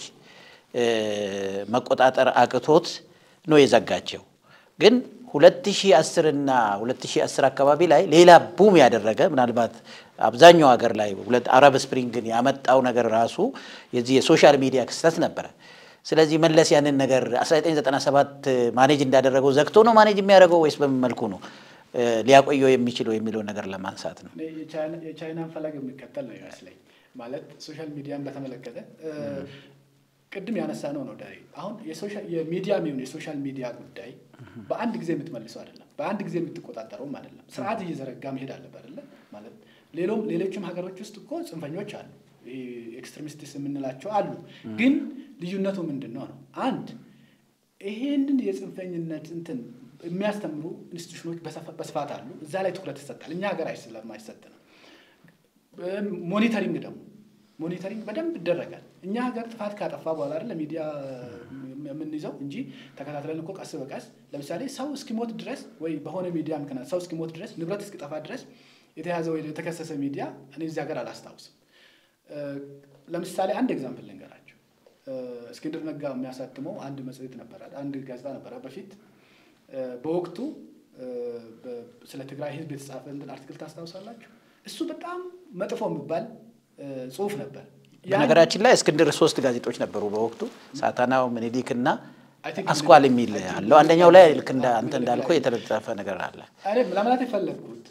መቆጣጠር አቅቶት ነው የዘጋቸው ግን 2010 እና 2010 አካባቢ ላይ ሌላ ቡም ያደረገ ምናልባት አብዛኛው ሀገር ላይ ሁለት አረብ ስፕሪንግን ያመጣው ነገር ራሱ የዚህ የሶሻል ሚዲያ ክስተት ነበረ። ስለዚህ መለስ ያንን ነገር 1997 ማኔጅ እንዳደረገው ዘግቶ ነው ማኔጅ የሚያደርገው ወይስ በምን መልኩ ነው ሊያቆየው የሚችለው የሚለውን ነገር ለማንሳት ነው። የቻይናን ፈለግ የሚከተል ነው ይመስለኝ። ማለት ሶሻል ሚዲያን በተመለከተ ቅድም ያነሳ ነው ነው ዳሬ አሁን የሚዲያ የሚሆን የሶሻል ሚዲያ ጉዳይ በአንድ ጊዜ የምትመልሰው አይደለም፣ በአንድ ጊዜ የምትቆጣጠረውም አይደለም። ስርዓት እየዘረጋ መሄድ አለበት አይደለ? ማለት ሌሎም ሌሎችም ሀገሮች ውስጥ እኮ ጽንፈኞች አሉ፣ ኤክስትሪሚስትስ የምንላቸው አሉ። ግን ልዩነቱ ምንድን ነው ነው አንድ ይሄንን የጽንፈኝነት እንትን የሚያስተምሩ ኢንስቲቱሽኖች በስፋት አሉ። እዛ ላይ ትኩረት ይሰጣል። እኛ ሀገር ስለማይሰጥ ነው። ሞኒተሪንግ ደግሞ ሞኒተሪንግ በደንብ ይደረጋል። እኛ ሀገር ጥፋት ካጠፋ በኋላ አይደለ ሚዲያ የምንይዘው እንጂ ተከታትለን እኮ ቀስ በቀስ ለምሳሌ ሰው እስኪሞት ድረስ ወይ በሆነ ሚዲያ ምክንያት ሰው እስኪሞት ድረስ ንብረት እስኪጠፋ ድረስ የተያዘ ወይ የተከሰሰ ሚዲያ እኔ እዚህ ሀገር አላስታውስም። ለምሳሌ አንድ ኤግዛምፕል ልንገራቸው። እስክንድር ነጋ የሚያሳትመው አንድ መጽሔት ነበረ፣ አንድ ጋዜጣ ነበረ በፊት በወቅቱ ስለ ትግራይ ሕዝብ የተጻፈ እንትን አርቲክል ታስታውሳላችሁ? እሱ በጣም መጥፎ የሚባል ጽሁፍ ነበር። በነገራችን ላይ እስክንድር ሶስት ጋዜጦች ነበሩ በወቅቱ ሳታናው፣ ምኒልክ እና አስኳል የሚል አለው። አንደኛው ላይ ልክ አንተ እንዳልከው የተለጠፈ ነገር አለ። ለማለት የፈለግኩት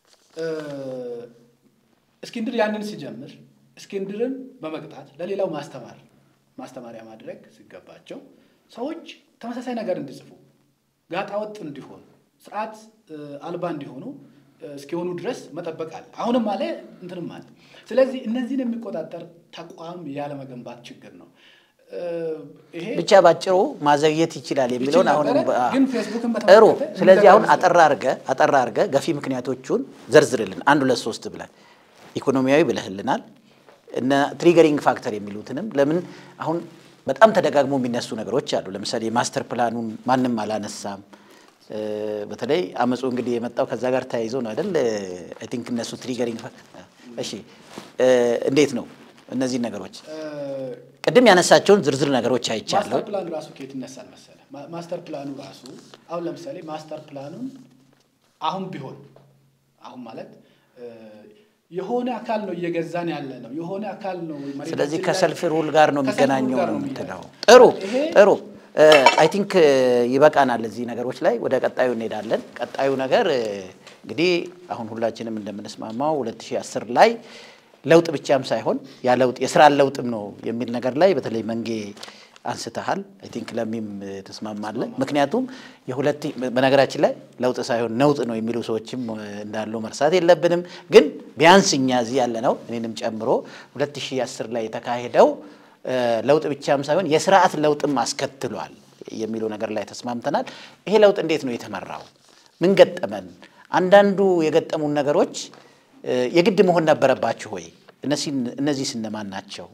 እስክንድር ያንን ሲጀምር እስክንድርን በመቅጣት ለሌላው ማስተማር ማስተማሪያ ማድረግ ሲገባቸው ሰዎች ተመሳሳይ ነገር እንዲጽፉ ጋጣወጥ እንዲሆኑ ስርዓት አልባ እንዲሆኑ እስኪሆኑ ድረስ መጠበቅ አለ። አሁንም አለ እንትንም አለ። ስለዚህ እነዚህን የሚቆጣጠር ተቋም ያለመገንባት ችግር ነው። ይሄ ብቻ ባጭሩ ማዘግየት ይችላል የሚለውን አሁን ግን ፌስቡክን ጥሩ። ስለዚህ አሁን አጠራ አድርገህ አጠራ አድርገህ ገፊ ምክንያቶቹን ዘርዝርልን አንድ ሁለት ሶስት ብለን ኢኮኖሚያዊ ብለህልናል እነ ትሪገሪንግ ፋክተር የሚሉትንም ለምን አሁን በጣም ተደጋግሞ የሚነሱ ነገሮች አሉ። ለምሳሌ የማስተር ፕላኑን ማንም አላነሳም። በተለይ አመፁ እንግዲህ የመጣው ከዛ ጋር ተያይዞ ነው አይደል? አይ ቲንክ እነሱ ትሪገሪንግ እሺ፣ እንዴት ነው እነዚህ ነገሮች ቅድም ያነሳቸውን ዝርዝር ነገሮች አይቻለሁ። ማስተር ፕላኑ ራሱ ከየት ይነሳል መሰለህ? ማስተር ፕላኑ ራሱ አሁን ለምሳሌ ማስተር ፕላኑን አሁን ቢሆን አሁን ማለት የሆነ አካል ነው እየገዛን ያለ ነው። የሆነ አካል ነው። ስለዚህ ከሰልፍ ሩል ጋር ነው የሚገናኘው ነው የምትለው። ጥሩ ጥሩ። አይ ቲንክ ይበቃናል እዚህ ነገሮች ላይ። ወደ ቀጣዩ እንሄዳለን። ቀጣዩ ነገር እንግዲህ አሁን ሁላችንም እንደምንስማማው 2010 ላይ ለውጥ ብቻም ሳይሆን ያ ለውጥ የስራ ለውጥም ነው የሚል ነገር ላይ በተለይ መንጌ አንስተሃል። አይ ቲንክ ለሚም ተስማማለን። ምክንያቱም የሁለት በነገራችን ላይ ለውጥ ሳይሆን ነውጥ ነው የሚሉ ሰዎችም እንዳሉ መርሳት የለብንም። ግን ቢያንስ እኛ እዚህ ያለ ነው እኔንም ጨምሮ 2010 ላይ የተካሄደው ለውጥ ብቻም ሳይሆን የስርዓት ለውጥም አስከትሏል የሚለው ነገር ላይ ተስማምተናል። ይሄ ለውጥ እንዴት ነው የተመራው? ምን ገጠመን? አንዳንዱ የገጠሙን ነገሮች የግድ መሆን ነበረባችሁ ወይ? እነዚህ እነማን ናቸው?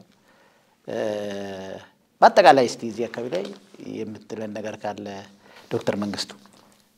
በአጠቃላይ እስቲ እዚህ አካባቢ ላይ የምትለን ነገር ካለ ዶክተር መንግስቱ።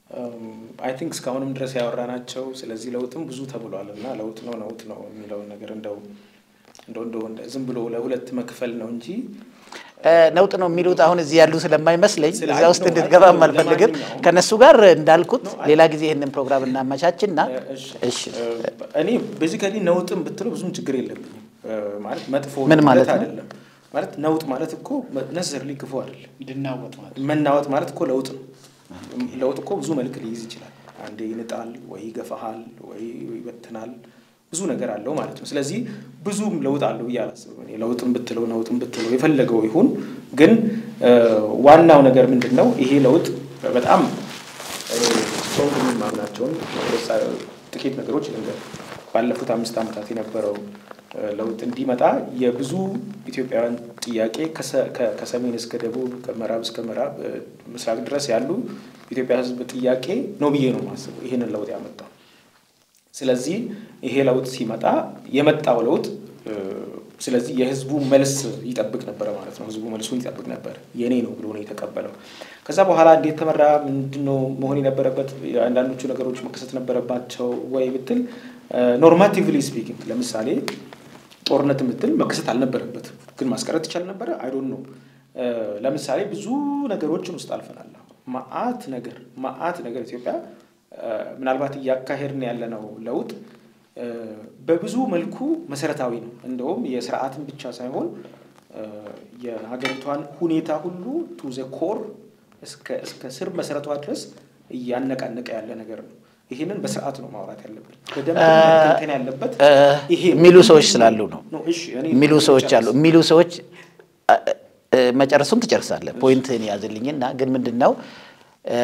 አይ ቲንክ እስካሁንም ድረስ ያወራናቸው ስለዚህ ለውጥም ብዙ ተብሏል እና ለውጥ ነው ለውጥ ነው የሚለውን ነገር እንደው እንደው እንደው እንደ- ዝም ብሎ ለሁለት መክፈል ነው እንጂ ነውጥ ነው የሚሉት አሁን እዚህ ያሉ ስለማይመስለኝ ስለ- እዛ ውስጥ ነው፣ እንድትገባም አይ፣ አልፈልግም። ለማንኛውም- ከነሱ ጋር እንዳልኩት ነው፣ አይ- ሌላ ጊዜ ይህንን ፕሮግራም እናመቻችና እሺ እሺ እኔ ቤዚካሊ ነውጥም ብትለው ብዙም ችግር የለብኝም እ፣ ማለት መጥፎ ምን ማለት ነው? አይደለም ማለት ነውጥ ማለት እኮ ነሰሰርሊ ክፉ አይደለም እንድናወጥ ማለት መናወጥ ማለት እኮ ለውጥ ነው ለውጥ እኮ ብዙ መልክ ሊይዝ ይችላል አንዴ ይንጣል ወይ ይገፋሃል ወይ ይበትናል ብዙ ነገር አለው ማለት ነው ስለዚህ ብዙም ለውጥ አለው ብዬ አላስብም እኔ ለውጥም ብትለው ነውጥም ብትለው የፈለገው ይሁን ግን እ፣ ዋናው ነገር ምንድን ነው ይሄ ለውጥ በጣም ሰው የሚማምናቸውን ጥቂት ነገሮች ልንገር ባለፉት አምስት ዓመታት የነበረው እ፣ ለውጥ እንዲመጣ የብዙ ኢትዮጵያውያን ጥያቄ ከሰ- ከ- ከሰሜን እስከ ደቡብ ከምዕራብ እስከ ምዕራብ እ፣ ምስራቅ ድረስ ያሉ ኢትዮጵያ ሕዝብ ጥያቄ ነው ብዬ ነው የማስበው ይህንን ለውጥ ያመጣው። ስለዚህ ይሄ ለውጥ ሲመጣ የመጣው ለውጥ እ፣ ስለዚህ የህዝቡ መልስ ይጠብቅ ነበረ ማለት ነው። ህዝቡ መልሱን ይጠብቅ ነበር። የኔ ነው ብሎ ነው የተቀበለው። ከዛ በኋላ እንዴት ተመራ? ምንድነው መሆን የነበረበት? አንዳንዶቹ ነገሮች መከሰት ነበረባቸው ወይ ብትል ኖርማቲቭሊ ስፒኪንግ ለምሳሌ ጦርነት ምትል መከሰት አልነበረበትም፣ ግን ማስቀረት ይቻል ነበረ። አይዶን ነው። ለምሳሌ ብዙ ነገሮችን ውስጥ አልፈናል። ማአት ነገር ማአት ነገር ኢትዮጵያ እ፣ ምናልባት እያካሄድን ያለነው ለውጥ እ፣ በብዙ መልኩ መሰረታዊ ነው። እንደውም የስርዓትን ብቻ ሳይሆን እ፣ የሀገሪቷን ሁኔታ ሁሉ ቱ ዘ ኮር እስከ እስከ ስር መሰረቷ ድረስ እያነቃነቀ ያለ ነገር ነው። ይህንን በስርዓት ነው ማውራት ያለብን። በደንብ መተንተን ያለበት እ፣ ይሄ የሚሉ ሰዎች ስላሉ ነው ነው። እሺ፣ እኔ የሚሉ ሰዎች አሉ። ልጨርስ። የሚሉ ሰዎች እ፣ እ፣ መጨረሱን ትጨርሳለህ። ፖይንትህን ያዝልኝና ግን ምንድን ነው እ፣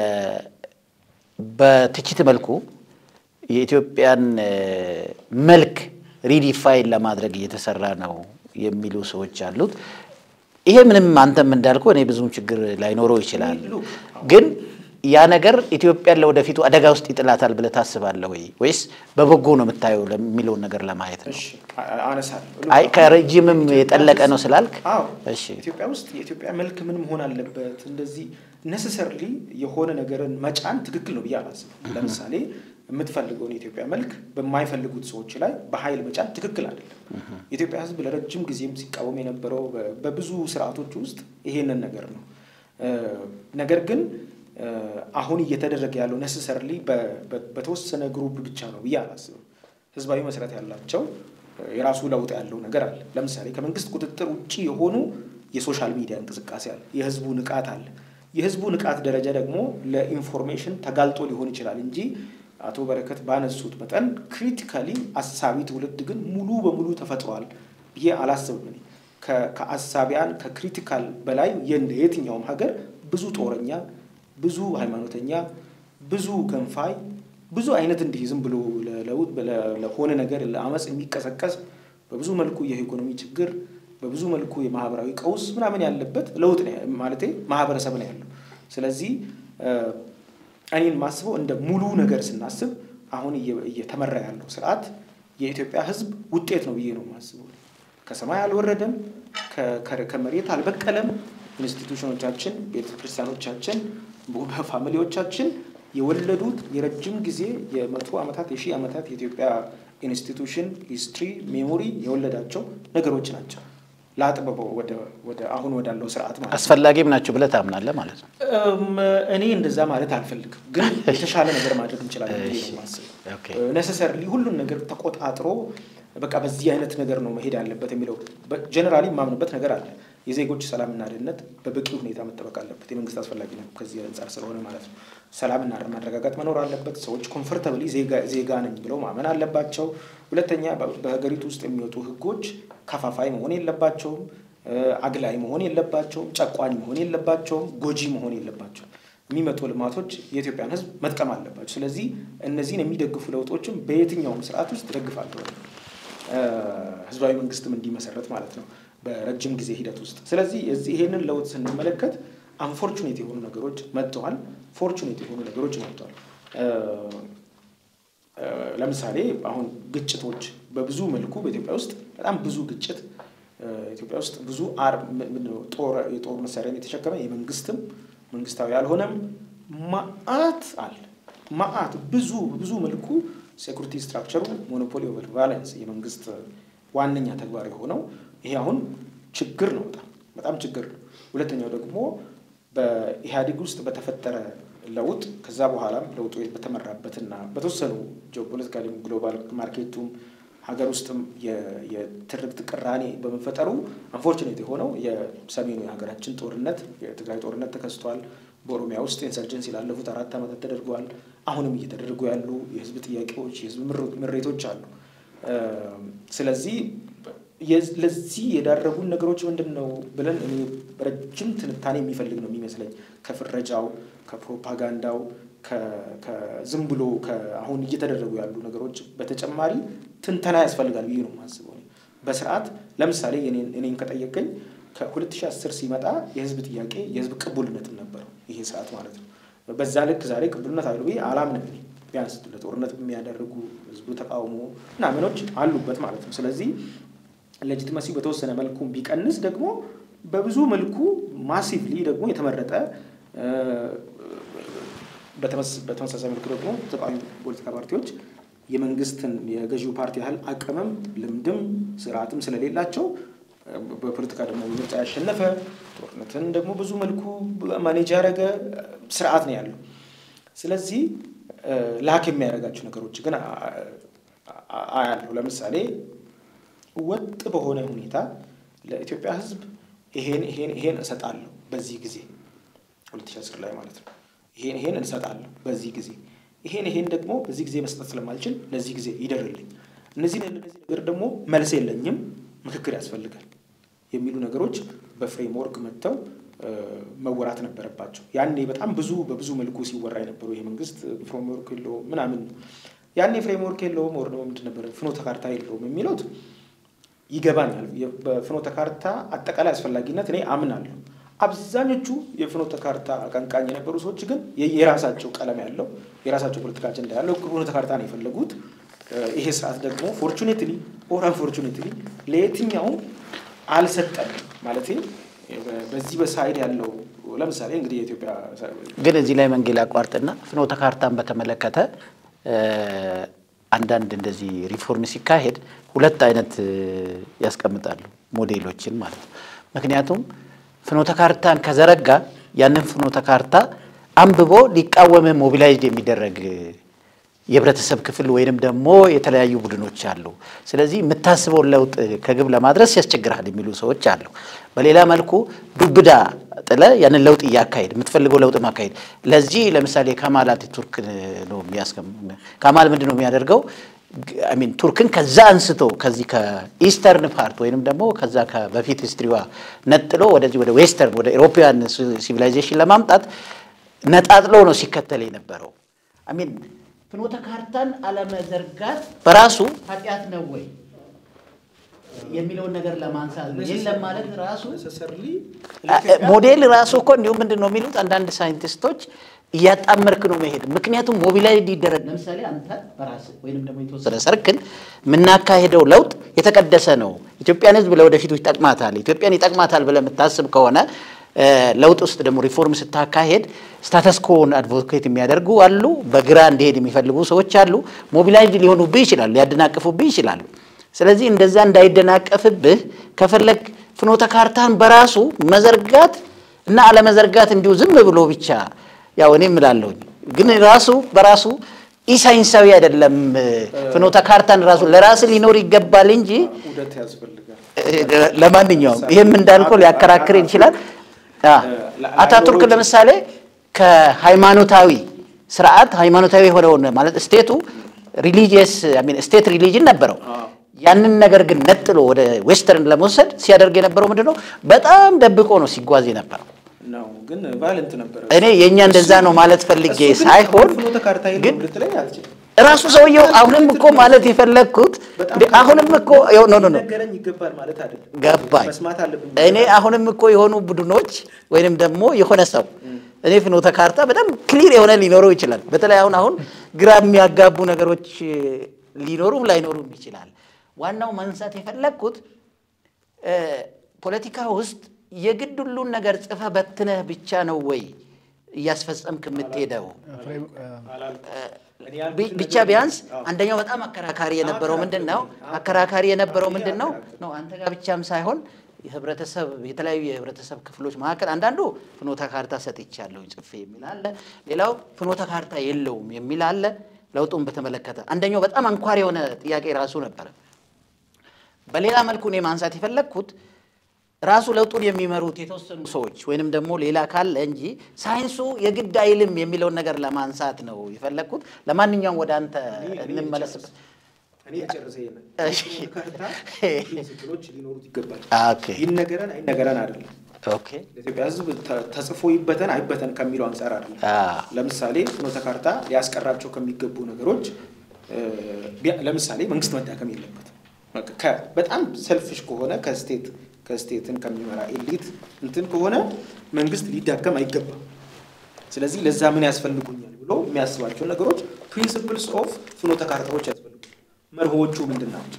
በትችት መልኩ የኢትዮጵያን እ፣ መልክ ሪዲፋይን ለማድረግ እየተሰራ ነው የሚሉ ሰዎች አሉት። ይሄ ምንም አንተም እንዳልከው እኔ ብዙም ችግር ላይኖረው ይችላል። ሉክ፣ ግን ያ ነገር ኢትዮጵያን ለወደፊቱ አደጋ ውስጥ ይጥላታል ብለህ ታስባለህ ወይ ወይስ በበጎ ነው የምታየው የሚለውን ነገር ለማየት ነው? እሺ፣ አ- አነሳለሁ። አይ ከረጅምም የጠለቀ ነው ስላልክ አዎ እሺ ኢትዮጵያ ውስጥ የኢትዮጵያ መልክ ምን መሆን አለበት? እንደዚህ ነሰሰርሊ የሆነ ነገርን መጫን ትክክል ነው ብዬ አላስብም። ለምሳሌ የምትፈልገውን የኢትዮጵያ መልክ በማይፈልጉት ሰዎች ላይ በኃይል መጫን ትክክል አይደለም። የኢትዮጵያ ሕዝብ ለረጅም ጊዜም ሲቃወም የነበረው በ- በብዙ ስርዓቶች ውስጥ ይሄንን ነገር ነው። እ፣ ነገር ግን እ፣ አሁን እየተደረገ ያለው ነሰሰርሊ በተወሰነ ግሩፕ ብቻ ነው ብዬ አላስብም። ህዝባዊ መሰረት ያላቸው የራሱ ለውጥ ያለው ነገር አለ። ለምሳሌ ከመንግስት ቁጥጥር ውጭ የሆኑ የሶሻል ሚዲያ እንቅስቃሴ አለ። የህዝቡ ንቃት አለ። የህዝቡ ንቃት ደረጃ ደግሞ ለኢንፎርሜሽን ተጋልጦ ሊሆን ይችላል እንጂ አቶ በረከት ባነሱት መጠን ክሪቲካሊ አሳቢ ትውልድ ግን ሙሉ በሙሉ ተፈጥሯል ብዬ አላስብም። እኔ ከ- ከአሳቢያን ከክሪቲካል በላይ የእንደ የትኛውም ሀገር ብዙ ጦረኛ፣ ብዙ ሃይማኖተኛ፣ ብዙ ገንፋይ ብዙ አይነት እንዲህ ዝም ብሎ ለለውጥ ለ- ለሆነ ነገር ለአመፅ የሚቀሰቀስ በብዙ መልኩ የኢኮኖሚ ችግር በብዙ መልኩ የማህበራዊ ቀውስ ምናምን ያለበት ለውጥ ነው ማለቴ ማህበረሰብ ነው ያለው። ስለዚህ እ፣ እኔን ማስበው እንደ ሙሉ ነገር ስናስብ አሁን እየ- እየተመራ ያለው ስርዓት የኢትዮጵያ ሕዝብ ውጤት ነው ብዬ ነው የማስበው። ከሰማይ አልወረደም፣ ከ- ከ- ከመሬት አልበቀለም። ኢንስቲቱሽኖቻችን፣ ቤተክርስቲያኖቻችን፣ ፋሚሊዎቻችን የወለዱት የረጅም ጊዜ የመቶ ዓመታት የሺህ ዓመታት የኢትዮጵያ ኢንስቲቱሽን ሂስትሪ ሜሞሪ የወለዳቸው ነገሮች ናቸው። ለአጥበበው ወደ ወደ አሁን ወዳለው ስርዓት ማለት ነው። አስፈላጊም ናቸው ብለህ ታምናለህ ማለት ነው። እም፣ እኔ እንደዛ ማለት አልፈልግም፣ ግን የተሻለ ነገር ማድረግ እንችላለን ብዬ ነው የማስበው። ኦኬ። ነሰሰርሊ ሁሉን ነገር ተቆጣጥሮ በቃ በዚህ አይነት ነገር ነው መሄድ ያለበት የሚለው ጀነራሊ የማምንበት ነገር አለ። የዜጎች ሰላምና ደህንነት በበቂ ሁኔታ መጠበቅ አለበት። የመንግስት አስፈላጊ ነው ከዚህ አንጻር ስለሆነ ማለት ነው። ሰላምና ማረጋጋት መኖር አለበት። ሰዎች ኮምፎርታብሊ ዜጋ ነኝ ብለው ማመን አለባቸው። ሁለተኛ በ- በሀገሪቱ ውስጥ የሚወጡ ህጎች ከፋፋይ መሆን የለባቸውም። እ፣ አግላይ መሆን የለባቸውም። ጨቋኝ መሆን የለባቸውም። ጎጂ መሆን የለባቸውም። የሚመጡ ልማቶች የኢትዮጵያን ህዝብ መጥቀም አለባቸው። ስለዚህ እነዚህን የሚደግፉ ለውጦችም በየትኛውም ስርዓት ውስጥ ደግፋለሁ። እ፣ ህዝባዊ መንግስትም እንዲመሰረት ማለት ነው በረጅም ጊዜ ሂደት ውስጥ። ስለዚህ የዚህ ይሄንን ለውጥ ስንመለከት አንፎርቹኔት የሆኑ ነገሮች መጥተዋል፣ ፎርቹኔት የሆኑ ነገሮች መጥተዋል። እ፣ እ፣ ለምሳሌ አሁን ግጭቶች በብዙ መልኩ በኢትዮጵያ ውስጥ በጣም ብዙ ግጭት እ፣ ኢትዮጵያ ውስጥ ብዙ አር ም- ምንድን ነው ጦር የጦር መሳሪያን የተሸከመ የመንግስትም መንግስታዊ ያልሆነም ማአት አለ ማአት ብዙ ብዙ መልኩ ሴኩሪቲ ስትራክቸሩ ሞኖፖሊ ኦቨር ቫለንስ የመንግስት ዋነኛ ተግባር የሆነው ይሄ አሁን ችግር ነው። በጣም በጣም ችግር ነው። ሁለተኛው ደግሞ በኢህአዴግ ውስጥ በተፈጠረ ለውጥ ከዛ በኋላም ለውጡ በተመራበትና በተወሰኑ ጂኦፖለቲካሊ ግሎባል ማርኬቱም ሀገር ውስጥም የትርክት ቅራኔ በመፈጠሩ አንፎርቹኔት የሆነው የሰሜኑ የሀገራችን ጦርነት የትግራይ ጦርነት ተከስቷል። በኦሮሚያ ውስጥ ኢንሰርጀንሲ ላለፉት አራት ዓመታት ተደርገዋል። አሁንም እየተደረጉ ያሉ የህዝብ ጥያቄዎች፣ የህዝብ ምሬቶች አሉ። ስለዚህ ለዚህ የዳረጉን ነገሮች ምንድን ነው ብለን እኔ ረጅም ትንታኔ የሚፈልግ ነው የሚመስለኝ ከፍረጃው፣ ከፕሮፓጋንዳው፣ ከዝም ብሎ አሁን እየተደረጉ ያሉ ነገሮች በተጨማሪ ትንተና ያስፈልጋል ብዬ ነው የማስበው። በስርዓት ለምሳሌ እኔን ከጠየቀኝ ከ2010 ሲመጣ የህዝብ ጥያቄ የህዝብ ቅቡልነትም ነበረው ይሄ ስርዓት ማለት ነው። በዛ ልክ ዛሬ ቅቡልነት አሉ ብዬ አላምንም። ቢያንስ ለጦርነት የሚያደርጉ ህዝቡ ተቃውሞ ምናምኖች አሉበት ማለት ነው። ስለዚህ ሌጂትመሲ በተወሰነ መልኩ ቢቀንስ ደግሞ በብዙ መልኩ ማሲቭሊ ደግሞ የተመረጠ በተመሳሳይ መልኩ ደግሞ ተቃዋሚ ፖለቲካ ፓርቲዎች የመንግስትን የገዢው ፓርቲ ያህል አቅምም ልምድም ስርዓትም ስለሌላቸው በፖለቲካ ደግሞ ምርጫ ያሸነፈ ጦርነትን ደግሞ ብዙ መልኩ ማኔጅ ያደረገ ስርዓት ነው ያለው። ስለዚህ ላክ የሚያደርጋቸው ነገሮች ግን አያለሁ። ለምሳሌ ወጥ በሆነ ሁኔታ ለኢትዮጵያ ህዝብ ይሄን ይሄን ይሄን እሰጣለሁ በዚህ ጊዜ 2010 ላይ ማለት ነው። ይሄን ይሄን እንሰጣለሁ በዚህ ጊዜ ይሄን ይሄን ደግሞ በዚህ ጊዜ መስጠት ስለማልችል ለዚህ ጊዜ ይደርልኝ፣ እነዚህ ለነዚህ ነገር ደግሞ መልስ የለኝም፣ ምክክር ያስፈልጋል የሚሉ ነገሮች በፍሬምወርክ መጥተው መወራት ነበረባቸው። ያኔ በጣም ብዙ በብዙ መልኩ ሲወራ የነበረው ይሄ መንግስት ፍሬምወርክ የለውም ምናምን ነው። ያኔ ፍሬምወርክ የለውም ወር ደግሞ ምንድን ነበረ ፍኖተ ካርታ የለውም የሚሉት ይገባኛል። በፍኖተ ካርታ አጠቃላይ አስፈላጊነት እኔ አምናለሁ። አብዛኞቹ የፍኖተ ካርታ አቀንቃኝ የነበሩ ሰዎች ግን የራሳቸው ቀለም ያለው የራሳቸው ፖለቲካ አጀንዳ ያለው ፍኖተ ካርታ ነው የፈለጉት። ይሄ ስርዓት ደግሞ ፎርቹኔትሊ ኦር አንፎርቹኔትሊ ለየትኛውም አልሰጠም ማለት በዚህ በሳይድ ያለው ለምሳሌ እንግዲህ የኢትዮጵያ ግን እዚህ ላይ መንጌ ላቋርጥና ፍኖተ ካርታን በተመለከተ አንዳንድ እንደዚህ ሪፎርም ሲካሄድ ሁለት አይነት ያስቀምጣሉ ሞዴሎችን ማለት ነው። ምክንያቱም ፍኖተ ካርታን ከዘረጋ ያንን ፍኖተ ካርታ አንብቦ ሊቃወም ሞቢላይዝድ የሚደረግ የህብረተሰብ ክፍል ወይንም ደግሞ የተለያዩ ቡድኖች አሉ። ስለዚህ የምታስበውን ለውጥ ከግብ ለማድረስ ያስቸግራል የሚሉ ሰዎች አሉ። በሌላ መልኩ ዱብዳ ጥለ ያንን ለውጥ እያካሄድ የምትፈልገው ለውጥ ማካሄድ ለዚህ ለምሳሌ ካማል አታቱርክ ነው የሚያስቀም ካማል ምንድን ነው የሚያደርገው? ሚን ቱርክን ከዛ አንስቶ ከዚህ ከኢስተርን ፓርት ወይንም ደግሞ ከዛ በፊት ሂስትሪዋ ነጥሎ ወደዚህ ወደ ዌስተርን ወደ ኤሮፓያን ሲቪላይዜሽን ለማምጣት ነጣጥሎ ነው ሲከተል የነበረው አሚን ፍኖተ ካርታን አለመዘርጋት በራሱ ኃጢአት ነው ወይ የሚለውን ነገር ለማንሳት ነው። የለም ማለት ራሱ ሞዴል ራሱ እኮ እንዲሁም ምንድን ነው የሚሉት አንዳንድ ሳይንቲስቶች እያጣመርክ ነው መሄድ። ምክንያቱም ሞቢላይዝ ሊደረግ ለምሳሌ አንተ በራስህ ወይንም ደግሞ የተወሰነ ሰርክል የምናካሄደው ለውጥ የተቀደሰ ነው፣ ኢትዮጵያን ሕዝብ ለወደፊቱ ይጠቅማታል፣ ኢትዮጵያን ይጠቅማታል ብለህ የምታስብ ከሆነ ለውጥ ውስጥ ደግሞ ሪፎርም ስታካሄድ ስታተስኮን አድቮኬት የሚያደርጉ አሉ። በግራ እንዲሄድ የሚፈልጉ ሰዎች አሉ። ሞቢላይዝ ሊሆኑብህ ይችላሉ፣ ሊያደናቅፉብህ ይችላሉ። ስለዚህ እንደዛ እንዳይደናቀፍብህ ከፈለግ ፍኖተ ካርታን በራሱ መዘርጋት እና አለመዘርጋት እንዲሁ ዝም ብሎ ብቻ ያው እኔ እምላለሁኝ ግን ራሱ በራሱ ኢሳይንሳዊ አይደለም። ፍኖተ ካርታን ራሱ ለራስ ሊኖር ይገባል እንጂ ውደት ያስፈልጋል። ለማንኛውም ይህም እንዳልከው ሊያከራክር ይችላል። አታቱርክ ለምሳሌ ከሃይማኖታዊ ስርዓት ሃይማኖታዊ የሆነውን ማለት ስቴቱ ሪሊጂየስ ስቴት ሪሊጅን ነበረው። ያንን ነገር ግን ነጥሎ ወደ ዌስተርን ለመውሰድ ሲያደርግ የነበረው ምንድን ነው? በጣም ደብቆ ነው ሲጓዝ የነበረው። ነው ግን ቫለንት ነበረ። እኔ የእኛ እንደዛ ነው ማለት ፈልጌ ሳይሆን ፍኖተ ካርታ ግን የለውም ልትለኝ አልችልም። ራሱ ሰውየው አሁንም እኮ ማለት የፈለግኩት እንዴ አሁንም እኮ ኖ ኖ ኖ ነገረኝ ይገባል ማለት አይደለም። ገባኝ። መስማት አለብን። እኔ አሁንም እኮ የሆኑ ቡድኖች ወይንም ደግሞ የሆነ ሰው እኔ ፍኖተ ካርታ በጣም ክሊር የሆነ ሊኖረው ይችላል። በተለይ አሁን አሁን ግራ የሚያጋቡ ነገሮች ሊኖሩም ላይኖሩም ይችላል። ዋናው ማንሳት የፈለግኩት ፖለቲካ ውስጥ የግድ ሁሉን ነገር ጽፈህ በትነህ ብቻ ነው ወይ እያስፈጸምክ የምትሄደው? ፍሬም- እኔ ያልኩትን ቢ- ብቻ ነገር- ቢያንስ አዎ። አንደኛው በጣም አከራካሪ የነበረው አዎ፣ ምንድን ነው? አዎ። አከራካሪ የነበረው እኔ ምንድን ነው? አከራካሪ። ነው አንተ ጋር ብቻም ሳይሆን የህብረተሰብ የተለያዩ የህብረተሰብ ክፍሎች መካከል አንዳንዱ ፍኖተ ካርታ ሰጥቻለሁ ጽፌ የሚል አለ። ሌላው ፍኖተ ካርታ የለውም የሚል አለ። ለውጡን በተመለከተ አንደኛው በጣም አንኳር የሆነ ጥያቄ ራሱ ነበረ። በሌላ መልኩ እኔ ማንሳት የፈለግኩት ራሱ ለውጡን የሚመሩት የተወሰኑ ሰዎች ወይንም ደግሞ ሌላ ካለ እንጂ ሳይንሱ የግድ አይልም የሚለውን ነገር ለማንሳት ነው የፈለግኩት። ለማንኛውም ወደ አንተ እኔ- እኔ እንመለስበት። እኔ ጨርሰ ይሄንን እሺ። ካርታ ፕሪንሲፕሎች ሊኖሩት ይገባል። ኦኬ ይነገረን አይነገረን አይደለም። ኦኬ ለኢትዮጵያ ሕዝብ ተ- ተጽፎ ይበተን አይበተን ከሚለው አንጻር አይደለም። አ ለምሳሌ ፍኖተ ካርታ ሊያስቀራቸው ከሚገቡ ነገሮች እ፣ ቢያ- ለምሳሌ መንግስት መዳከም የለበትም። በቃ ከ- በጣም ሰልፍሽ ከሆነ ከስቴት ከስቴትን ከሚመራ ኤሊት እንትን ከሆነ መንግስት ሊዳከም አይገባም። ስለዚህ ለዛ ምን ያስፈልጉኛል ብሎ የሚያስባቸው ነገሮች ፕሪንሲፕልስ ኦፍ ፍኖተ ካርታዎች ያስፈልጉ መርሆዎቹ ምንድን ናቸው?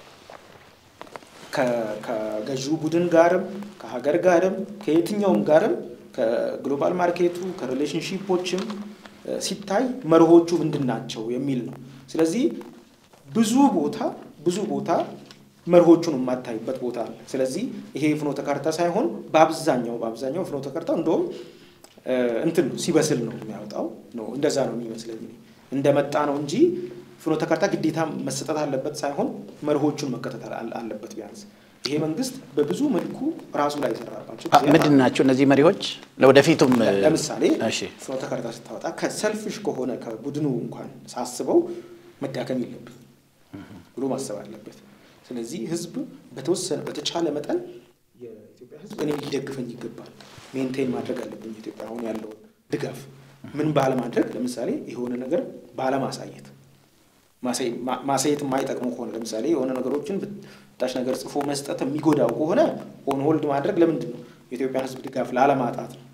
ከ- ከገዢው ቡድን ጋርም ከሀገር ጋርም ከየትኛውም ጋርም ከግሎባል ማርኬቱ ከሪሌሽንሺፖችም እ፣ ሲታይ መርሆቹ ምንድን ናቸው የሚል ነው። ስለዚህ ብዙ ቦታ ብዙ ቦታ መርሆቹን የማታይበት ቦታ አለ። ስለዚህ ይሄ የፍኖተ ካርታ ሳይሆን በአብዛኛው በአብዛኛው ፍኖተ ካርታው እንደውም እ፣ እንትን ነው ሲበስል ነው የሚያወጣው ነው እንደዛ ነው የሚመስለኝ እኔ። እንደመጣ ነው እንጂ ፍኖተ ካርታ ግዴታ መሰጠት አለበት ሳይሆን መርሆቹን መከተል አለ- አለበት። ቢያንስ ይሄ መንግስት በብዙ መልኩ ራሱ ላይ የሰራባቸው አ- ምንድን ናቸው እነዚህ መሪዎች? ለወደፊቱም እ፣ ለምሳሌ እሺ ፍኖተ ካርታ ስታወጣ ከሰልፍሽ ከሆነ ከቡድኑ እንኳን ሳስበው መዳከም የለብን ብሎ ማሰብ አለበት። ስለዚህ ህዝብ በተወሰነ በተቻለ መጠን የኢትዮጵያ ህዝብ እኔ ሊደግፈኝ ይገባል፣ ሜንቴን ማድረግ አለብኝ። ኢትዮጵያ አሁን ያለውን ድጋፍ ምን ባለማድረግ ለምሳሌ የሆነ ነገር ባለማሳየት ማሳየ- ማ- ማሳየት የማይጠቅሙ ከሆነ ለምሳሌ የሆነ ነገሮችን ብጣሽ ነገር ጽፎ መስጠት የሚጎዳው ከሆነ ኦን ሆልድ ማድረግ ለምንድን ነው? የኢትዮጵያ ህዝብ ድጋፍ ላለማጣት ነው።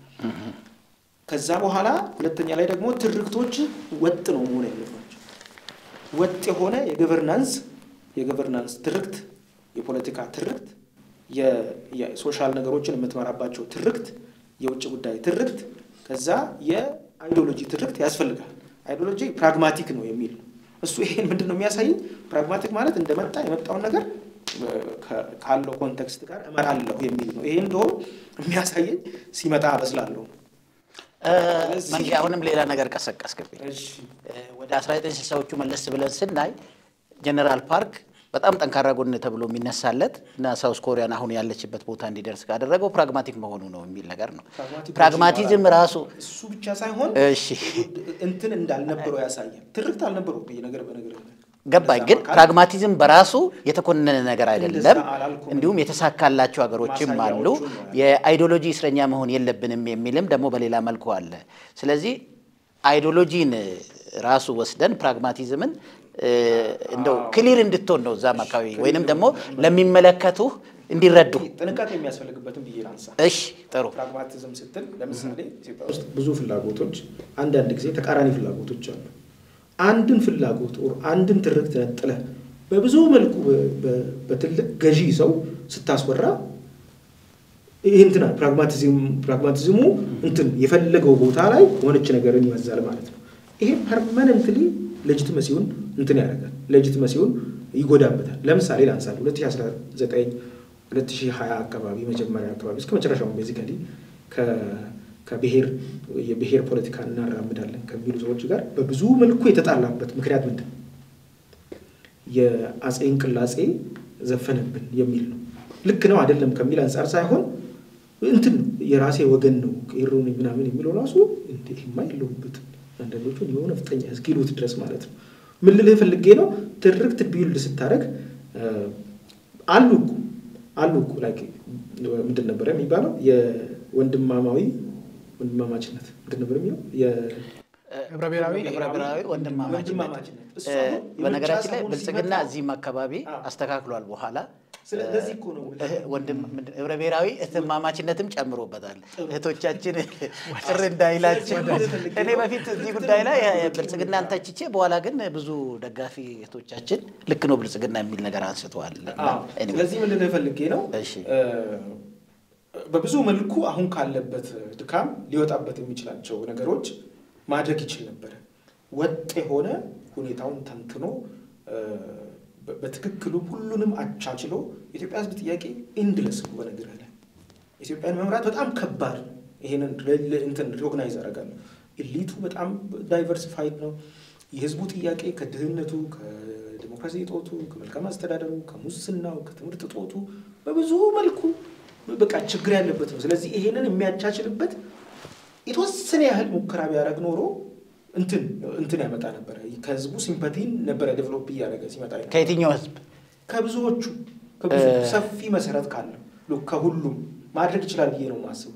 ከዛ በኋላ ሁለተኛ ላይ ደግሞ ትርክቶች ወጥ ነው መሆን ያለባቸው። ወጥ የሆነ የገቨርናንስ የገቨርናንስ ትርክት፣ የፖለቲካ ትርክት፣ የ- የሶሻል ነገሮችን የምትመራባቸው ትርክት፣ የውጭ ጉዳይ ትርክት፣ ከዛ የአይዲዮሎጂ ትርክት ያስፈልጋል። አይዲዮሎጂ ፕራግማቲክ ነው የሚል ነው። እሱ ይሄን ምንድን ነው የሚያሳየኝ? ፕራግማቲክ ማለት እንደመጣ የመጣውን ነገር እ፣ ከ- ካለው ኮንቴክስት ጋር እመራለሁ የሚል ነው። ይሄ እንደውም የሚያሳየኝ ሲመጣ አበስላለሁ። እ፣ ስለዚህ- መንጌ አሁንም ሌላ ነገር ቀሰቀስክብኝ። እሺ እ፣ ወደ 1960ዎቹ መለስ ብለን ስናይ ጀነራል ፓርክ በጣም ጠንካራ ጎን ተብሎ የሚነሳለት እና ሳውስ ኮሪያን አሁን ያለችበት ቦታ እንዲደርስ ካደረገው ፕራግማቲክ መሆኑ ነው የሚል ነገር ነው። ፕራግማቲክ ፕራግማቲዝም ራሱ እሱ ብቻ ሳይሆን እሺ እንትን እንዳልነበረው ያሳያል። ትርክት አልነበረው ብዬ ነገር በነገር ገባኝ። ግን ፕራግማቲዝም በራሱ የተኮነነ ነገር አይደለም። እንደዛ አላልኩም። እንዲሁም የተሳካላቸው ሀገሮችም አሉ። ማሳያዎቹን ነው ያልኩት። የአይዲዮሎጂ እስረኛ መሆን የለብንም የሚልም ደግሞ በሌላ መልኩ አለ። ስለዚህ አይዲዮሎጂን ራሱ ወስደን ፕራግማቲዝምን እ፣ እንደው ክሊር እንድትሆን ነው እዛም አካባቢ ወይንም ደግሞ ለሚመለከቱ እንዲረዱ። ጥንቃቄ የሚያስፈልግበትም ብዬ ላንሳ። እሺ ጥሩ። ፕራግማቲዝም ስትል ለምሳሌ ኢትዮጵያ ውስጥ ብዙ ፍላጎቶች፣ አንዳንድ ጊዜ ተቃራኒ ፍላጎቶች አሉ። አንድን ፍላጎት ኦር አንድን ትርክት ነጥለህ በብዙ መልኩ በ- በ- በትልቅ ገዢ ሰው ስታስወራ ይህ እንትና ፕራግማቲዝም ፕራግማቲዝሙ እንትን የፈለገው ቦታ ላይ የሆነች ነገርን ይመዛል ማለት ነው። ይሄ ፐርማነንትሊ ሌጂትመሲውን እንትን ያደርጋል፣ ሌጂትመሲውን ይጎዳበታል። ለምሳሌ ላንሳል 2019 2020 አካባቢ መጀመሪያ አካባቢ እስከ መጨረሻው ቤዚካሊ ከብሔር የብሔር ፖለቲካ እናራምዳለን ከሚሉ ሰዎች ጋር በብዙ መልኩ የተጣላበት ምክንያት ምንድን ነው? የአፄ እንቅላጼ ዘፈነብን የሚል ነው። ልክ ነው አይደለም ከሚል አንጻር ሳይሆን እንትን ነው የራሴ ወገን ነው ቄሮን ምናምን የሚለው ራሱ እንዴማ የለውበትም። አንዳንዶቹን የሆነ ፍጠኛ እስኪሉት ድረስ ማለት ነው። ምን ልልህ ፈልጌ ነው ትርክት ቢውልድ ስታደርግ አሉ እኮ አሉ እኮ ላይክ ምንድን ነበረ የሚባለው የወንድማማዊ ወንድማማችነት ምንድን ነበር የሚለው ህብረ ብሔራዊ ህብረ ብሔራዊ ወንድማማችነት ወንድማማችነት። እሱ እ፣ አሁን በነገራችን ላይ የምርጫ ሰሞን ብልጽግና ሲመጣ- እዚህም አካባቢ አዎ። አስተካክሏል። በኋላ ስለዚህ እኮ ነው እህ፣ ወንድም ምንድን- ህብረ ብሔራዊ እህትማማችነትም ጨምሮበታል። እህቶቻችን ቅር እንዳይላቸው እኔ በፊት እዚህ ጉዳይ ላይ ብልጽግናን ተችቼ በኋላ ግን ብዙ ደጋፊ እህቶቻችን ልክ ነው ብልጽግና የሚል ነገር አንስተዋል። አዎ። Anyway፣ ስለዚህ ምንድን ነው ፈልጌ ነው እሺ። እ፣ በብዙ መልኩ አሁን ካለበት ድካም ሊወጣበት የሚችላቸው ነገሮች ማድረግ ይችል ነበረ። ወጥ የሆነ ሁኔታውን ተንትኖ በትክክሉ ሁሉንም አቻችሎ የኢትዮጵያ ሕዝብ ጥያቄ ኢንድለስ ነው። በነገርህ ላይ ኢትዮጵያን መምራት በጣም ከባድ ነው። ይሄንን እንትን ሪኮግናይዝ አደርጋለሁ። ኢሊቱ በጣም ዳይቨርሲፋይድ ነው። የህዝቡ ጥያቄ ከድህነቱ፣ ከዲሞክራሲ እጦቱ፣ ከመልካም አስተዳደሩ፣ ከሙስናው፣ ከትምህርት እጦቱ በብዙ መልኩ በቃ ችግር ያለበት ነው። ስለዚህ ይሄንን የሚያቻችልበት የተወሰነ ያህል ሙከራ ቢያደርግ ኖሮ እንትን እንትን ያመጣ ነበረ። ከህዝቡ ሲምፐቲን ነበረ ዴቨሎፕ እያደረገ ሲመጣ ከየትኛው ህዝብ ከብዙዎቹ ከብዙ ሰፊ መሰረት ካለው ከሁሉም ማድረግ ይችላል ብዬ ነው የማስበው።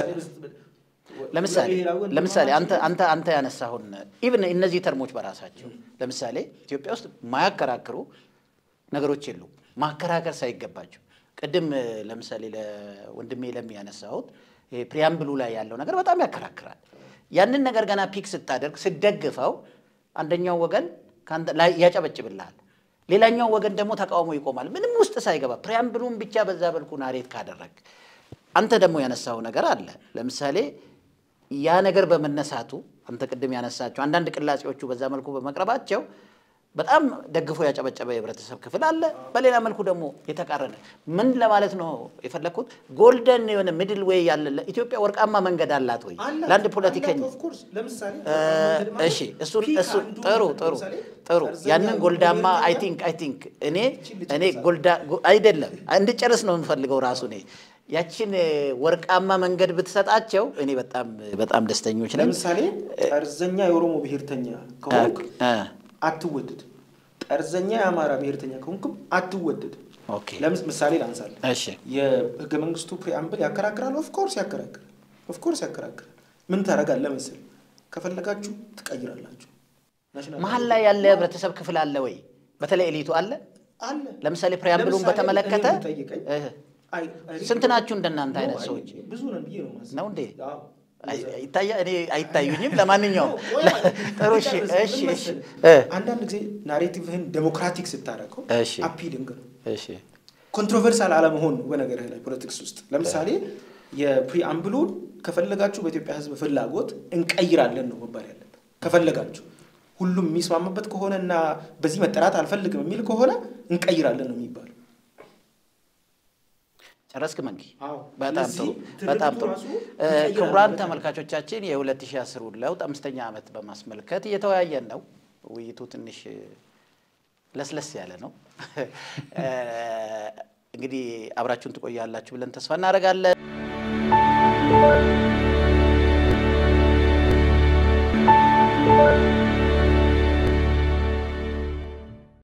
ለምሳሌ ለምሳሌ አንተ አንተ አንተ ያነሳሁን ኢቭን እነዚህ ተርሞች በራሳቸው ለምሳሌ ኢትዮጵያ ውስጥ ማያከራክሩ ነገሮች የሉም። ማከራከር ሳይገባቸው ቅድም ለምሳሌ ለወንድሜ ለሚ ያነሳሁት ፕሪያምብሉ ላይ ያለው ነገር በጣም ያከራክራል። ያንን ነገር ገና ፒክ ስታደርግ ስደግፈው አንደኛው ወገን ያጨበጭብልሃል፣ ሌላኛው ወገን ደግሞ ተቃውሞ ይቆማል። ምንም ውስጥ ሳይገባ ፕሪያምብሉን ብቻ በዛ በልኩ ናሬት ካደረግ አንተ ደግሞ ያነሳው ነገር አለ። ለምሳሌ ያ ነገር በመነሳቱ አንተ ቅድም ያነሳቸው አንዳንድ ቅላጼዎቹ በዛ መልኩ በመቅረባቸው በጣም ደግፎ ያጨበጨበ የህብረተሰብ ክፍል አለ። በሌላ መልኩ ደግሞ የተቃረነ ምን ለማለት ነው የፈለግኩት? ጎልደን የሆነ ሚድል ዌይ ያለ ኢትዮጵያ ወርቃማ መንገድ አላት ወይ ለአንድ ፖለቲከኛ? እሺ እሱን እሱን ጥሩ ጥሩ ጥሩ ያንን ጎልዳማ አይ ቲንክ አይ ቲንክ እኔ እኔ ጎልዳ አይደለም እንድጨርስ ነው የምፈልገው ራሱ እኔ ያችን ወርቃማ መንገድ ብትሰጣቸው እኔ በጣም በጣም ደስተኞች ነን። ለምሳሌ ጠርዘኛ የኦሮሞ ብሔርተኛ ከሆንክ አትወደድ። ጠርዘኛ የአማራ ብሔርተኛ ከሆንክም አትወደድ። ለምስ ምሳሌ ላንሳለን። እሺ የህገ መንግስቱ ፕሪአምብል ያከራክራል። ኦፍኮርስ ያከራክራል። ኦፍኮርስ ያከራክራል። ምን ታደርጋለህ መሰለህ? ከፈለጋችሁ ትቀይራላችሁ። መሀል ላይ ያለ ህብረተሰብ ክፍል አለ ወይ? በተለይ ኤሊቱ አለ አለ። ለምሳሌ ፕሪያምብሉን በተመለከተ ስንት ናችሁ እንደናንተ አይነት ሰዎች? ብዙ ነን ብዬ ነው የማስበው። ነው እንዴ? ይታያ እኔ አይታዩኝም። ለማንኛውም ጥሩ እሺ፣ እሺ፣ እሺ። አንዳንድ ጊዜ ናሬቲቭህን ዴሞክራቲክ ስታደርገው እሺ፣ አፒሊንግ ነው። እሺ፣ ኮንትሮቨርሳል አለመሆን በነገርህ ላይ ፖለቲክስ ውስጥ ለምሳሌ የፕሪአምብሉን ከፈለጋችሁ በኢትዮጵያ ህዝብ ፍላጎት እንቀይራለን ነው መባል ያለበት። ከፈለጋችሁ ሁሉም የሚስማማበት ከሆነ እና በዚህ መጠራት አልፈልግም የሚል ከሆነ እንቀይራለን ነው የሚባለው። ጨረስክ መንጊ? አዎ። በጣም ጥሩ ስለዚህ በጣም ጥሩ። ትርክቱ ራሱ ክቡራን ይቀይራል። ተመልካቾቻችን የ2010 ለውጥ አምስተኛ ዓመት በማስመልከት እየተወያየን ነው። ውይይቱ ትንሽ ለስለስ ያለ ነው። እንግዲህ አብራችሁን ትቆያላችሁ ብለን ተስፋ እናደርጋለን።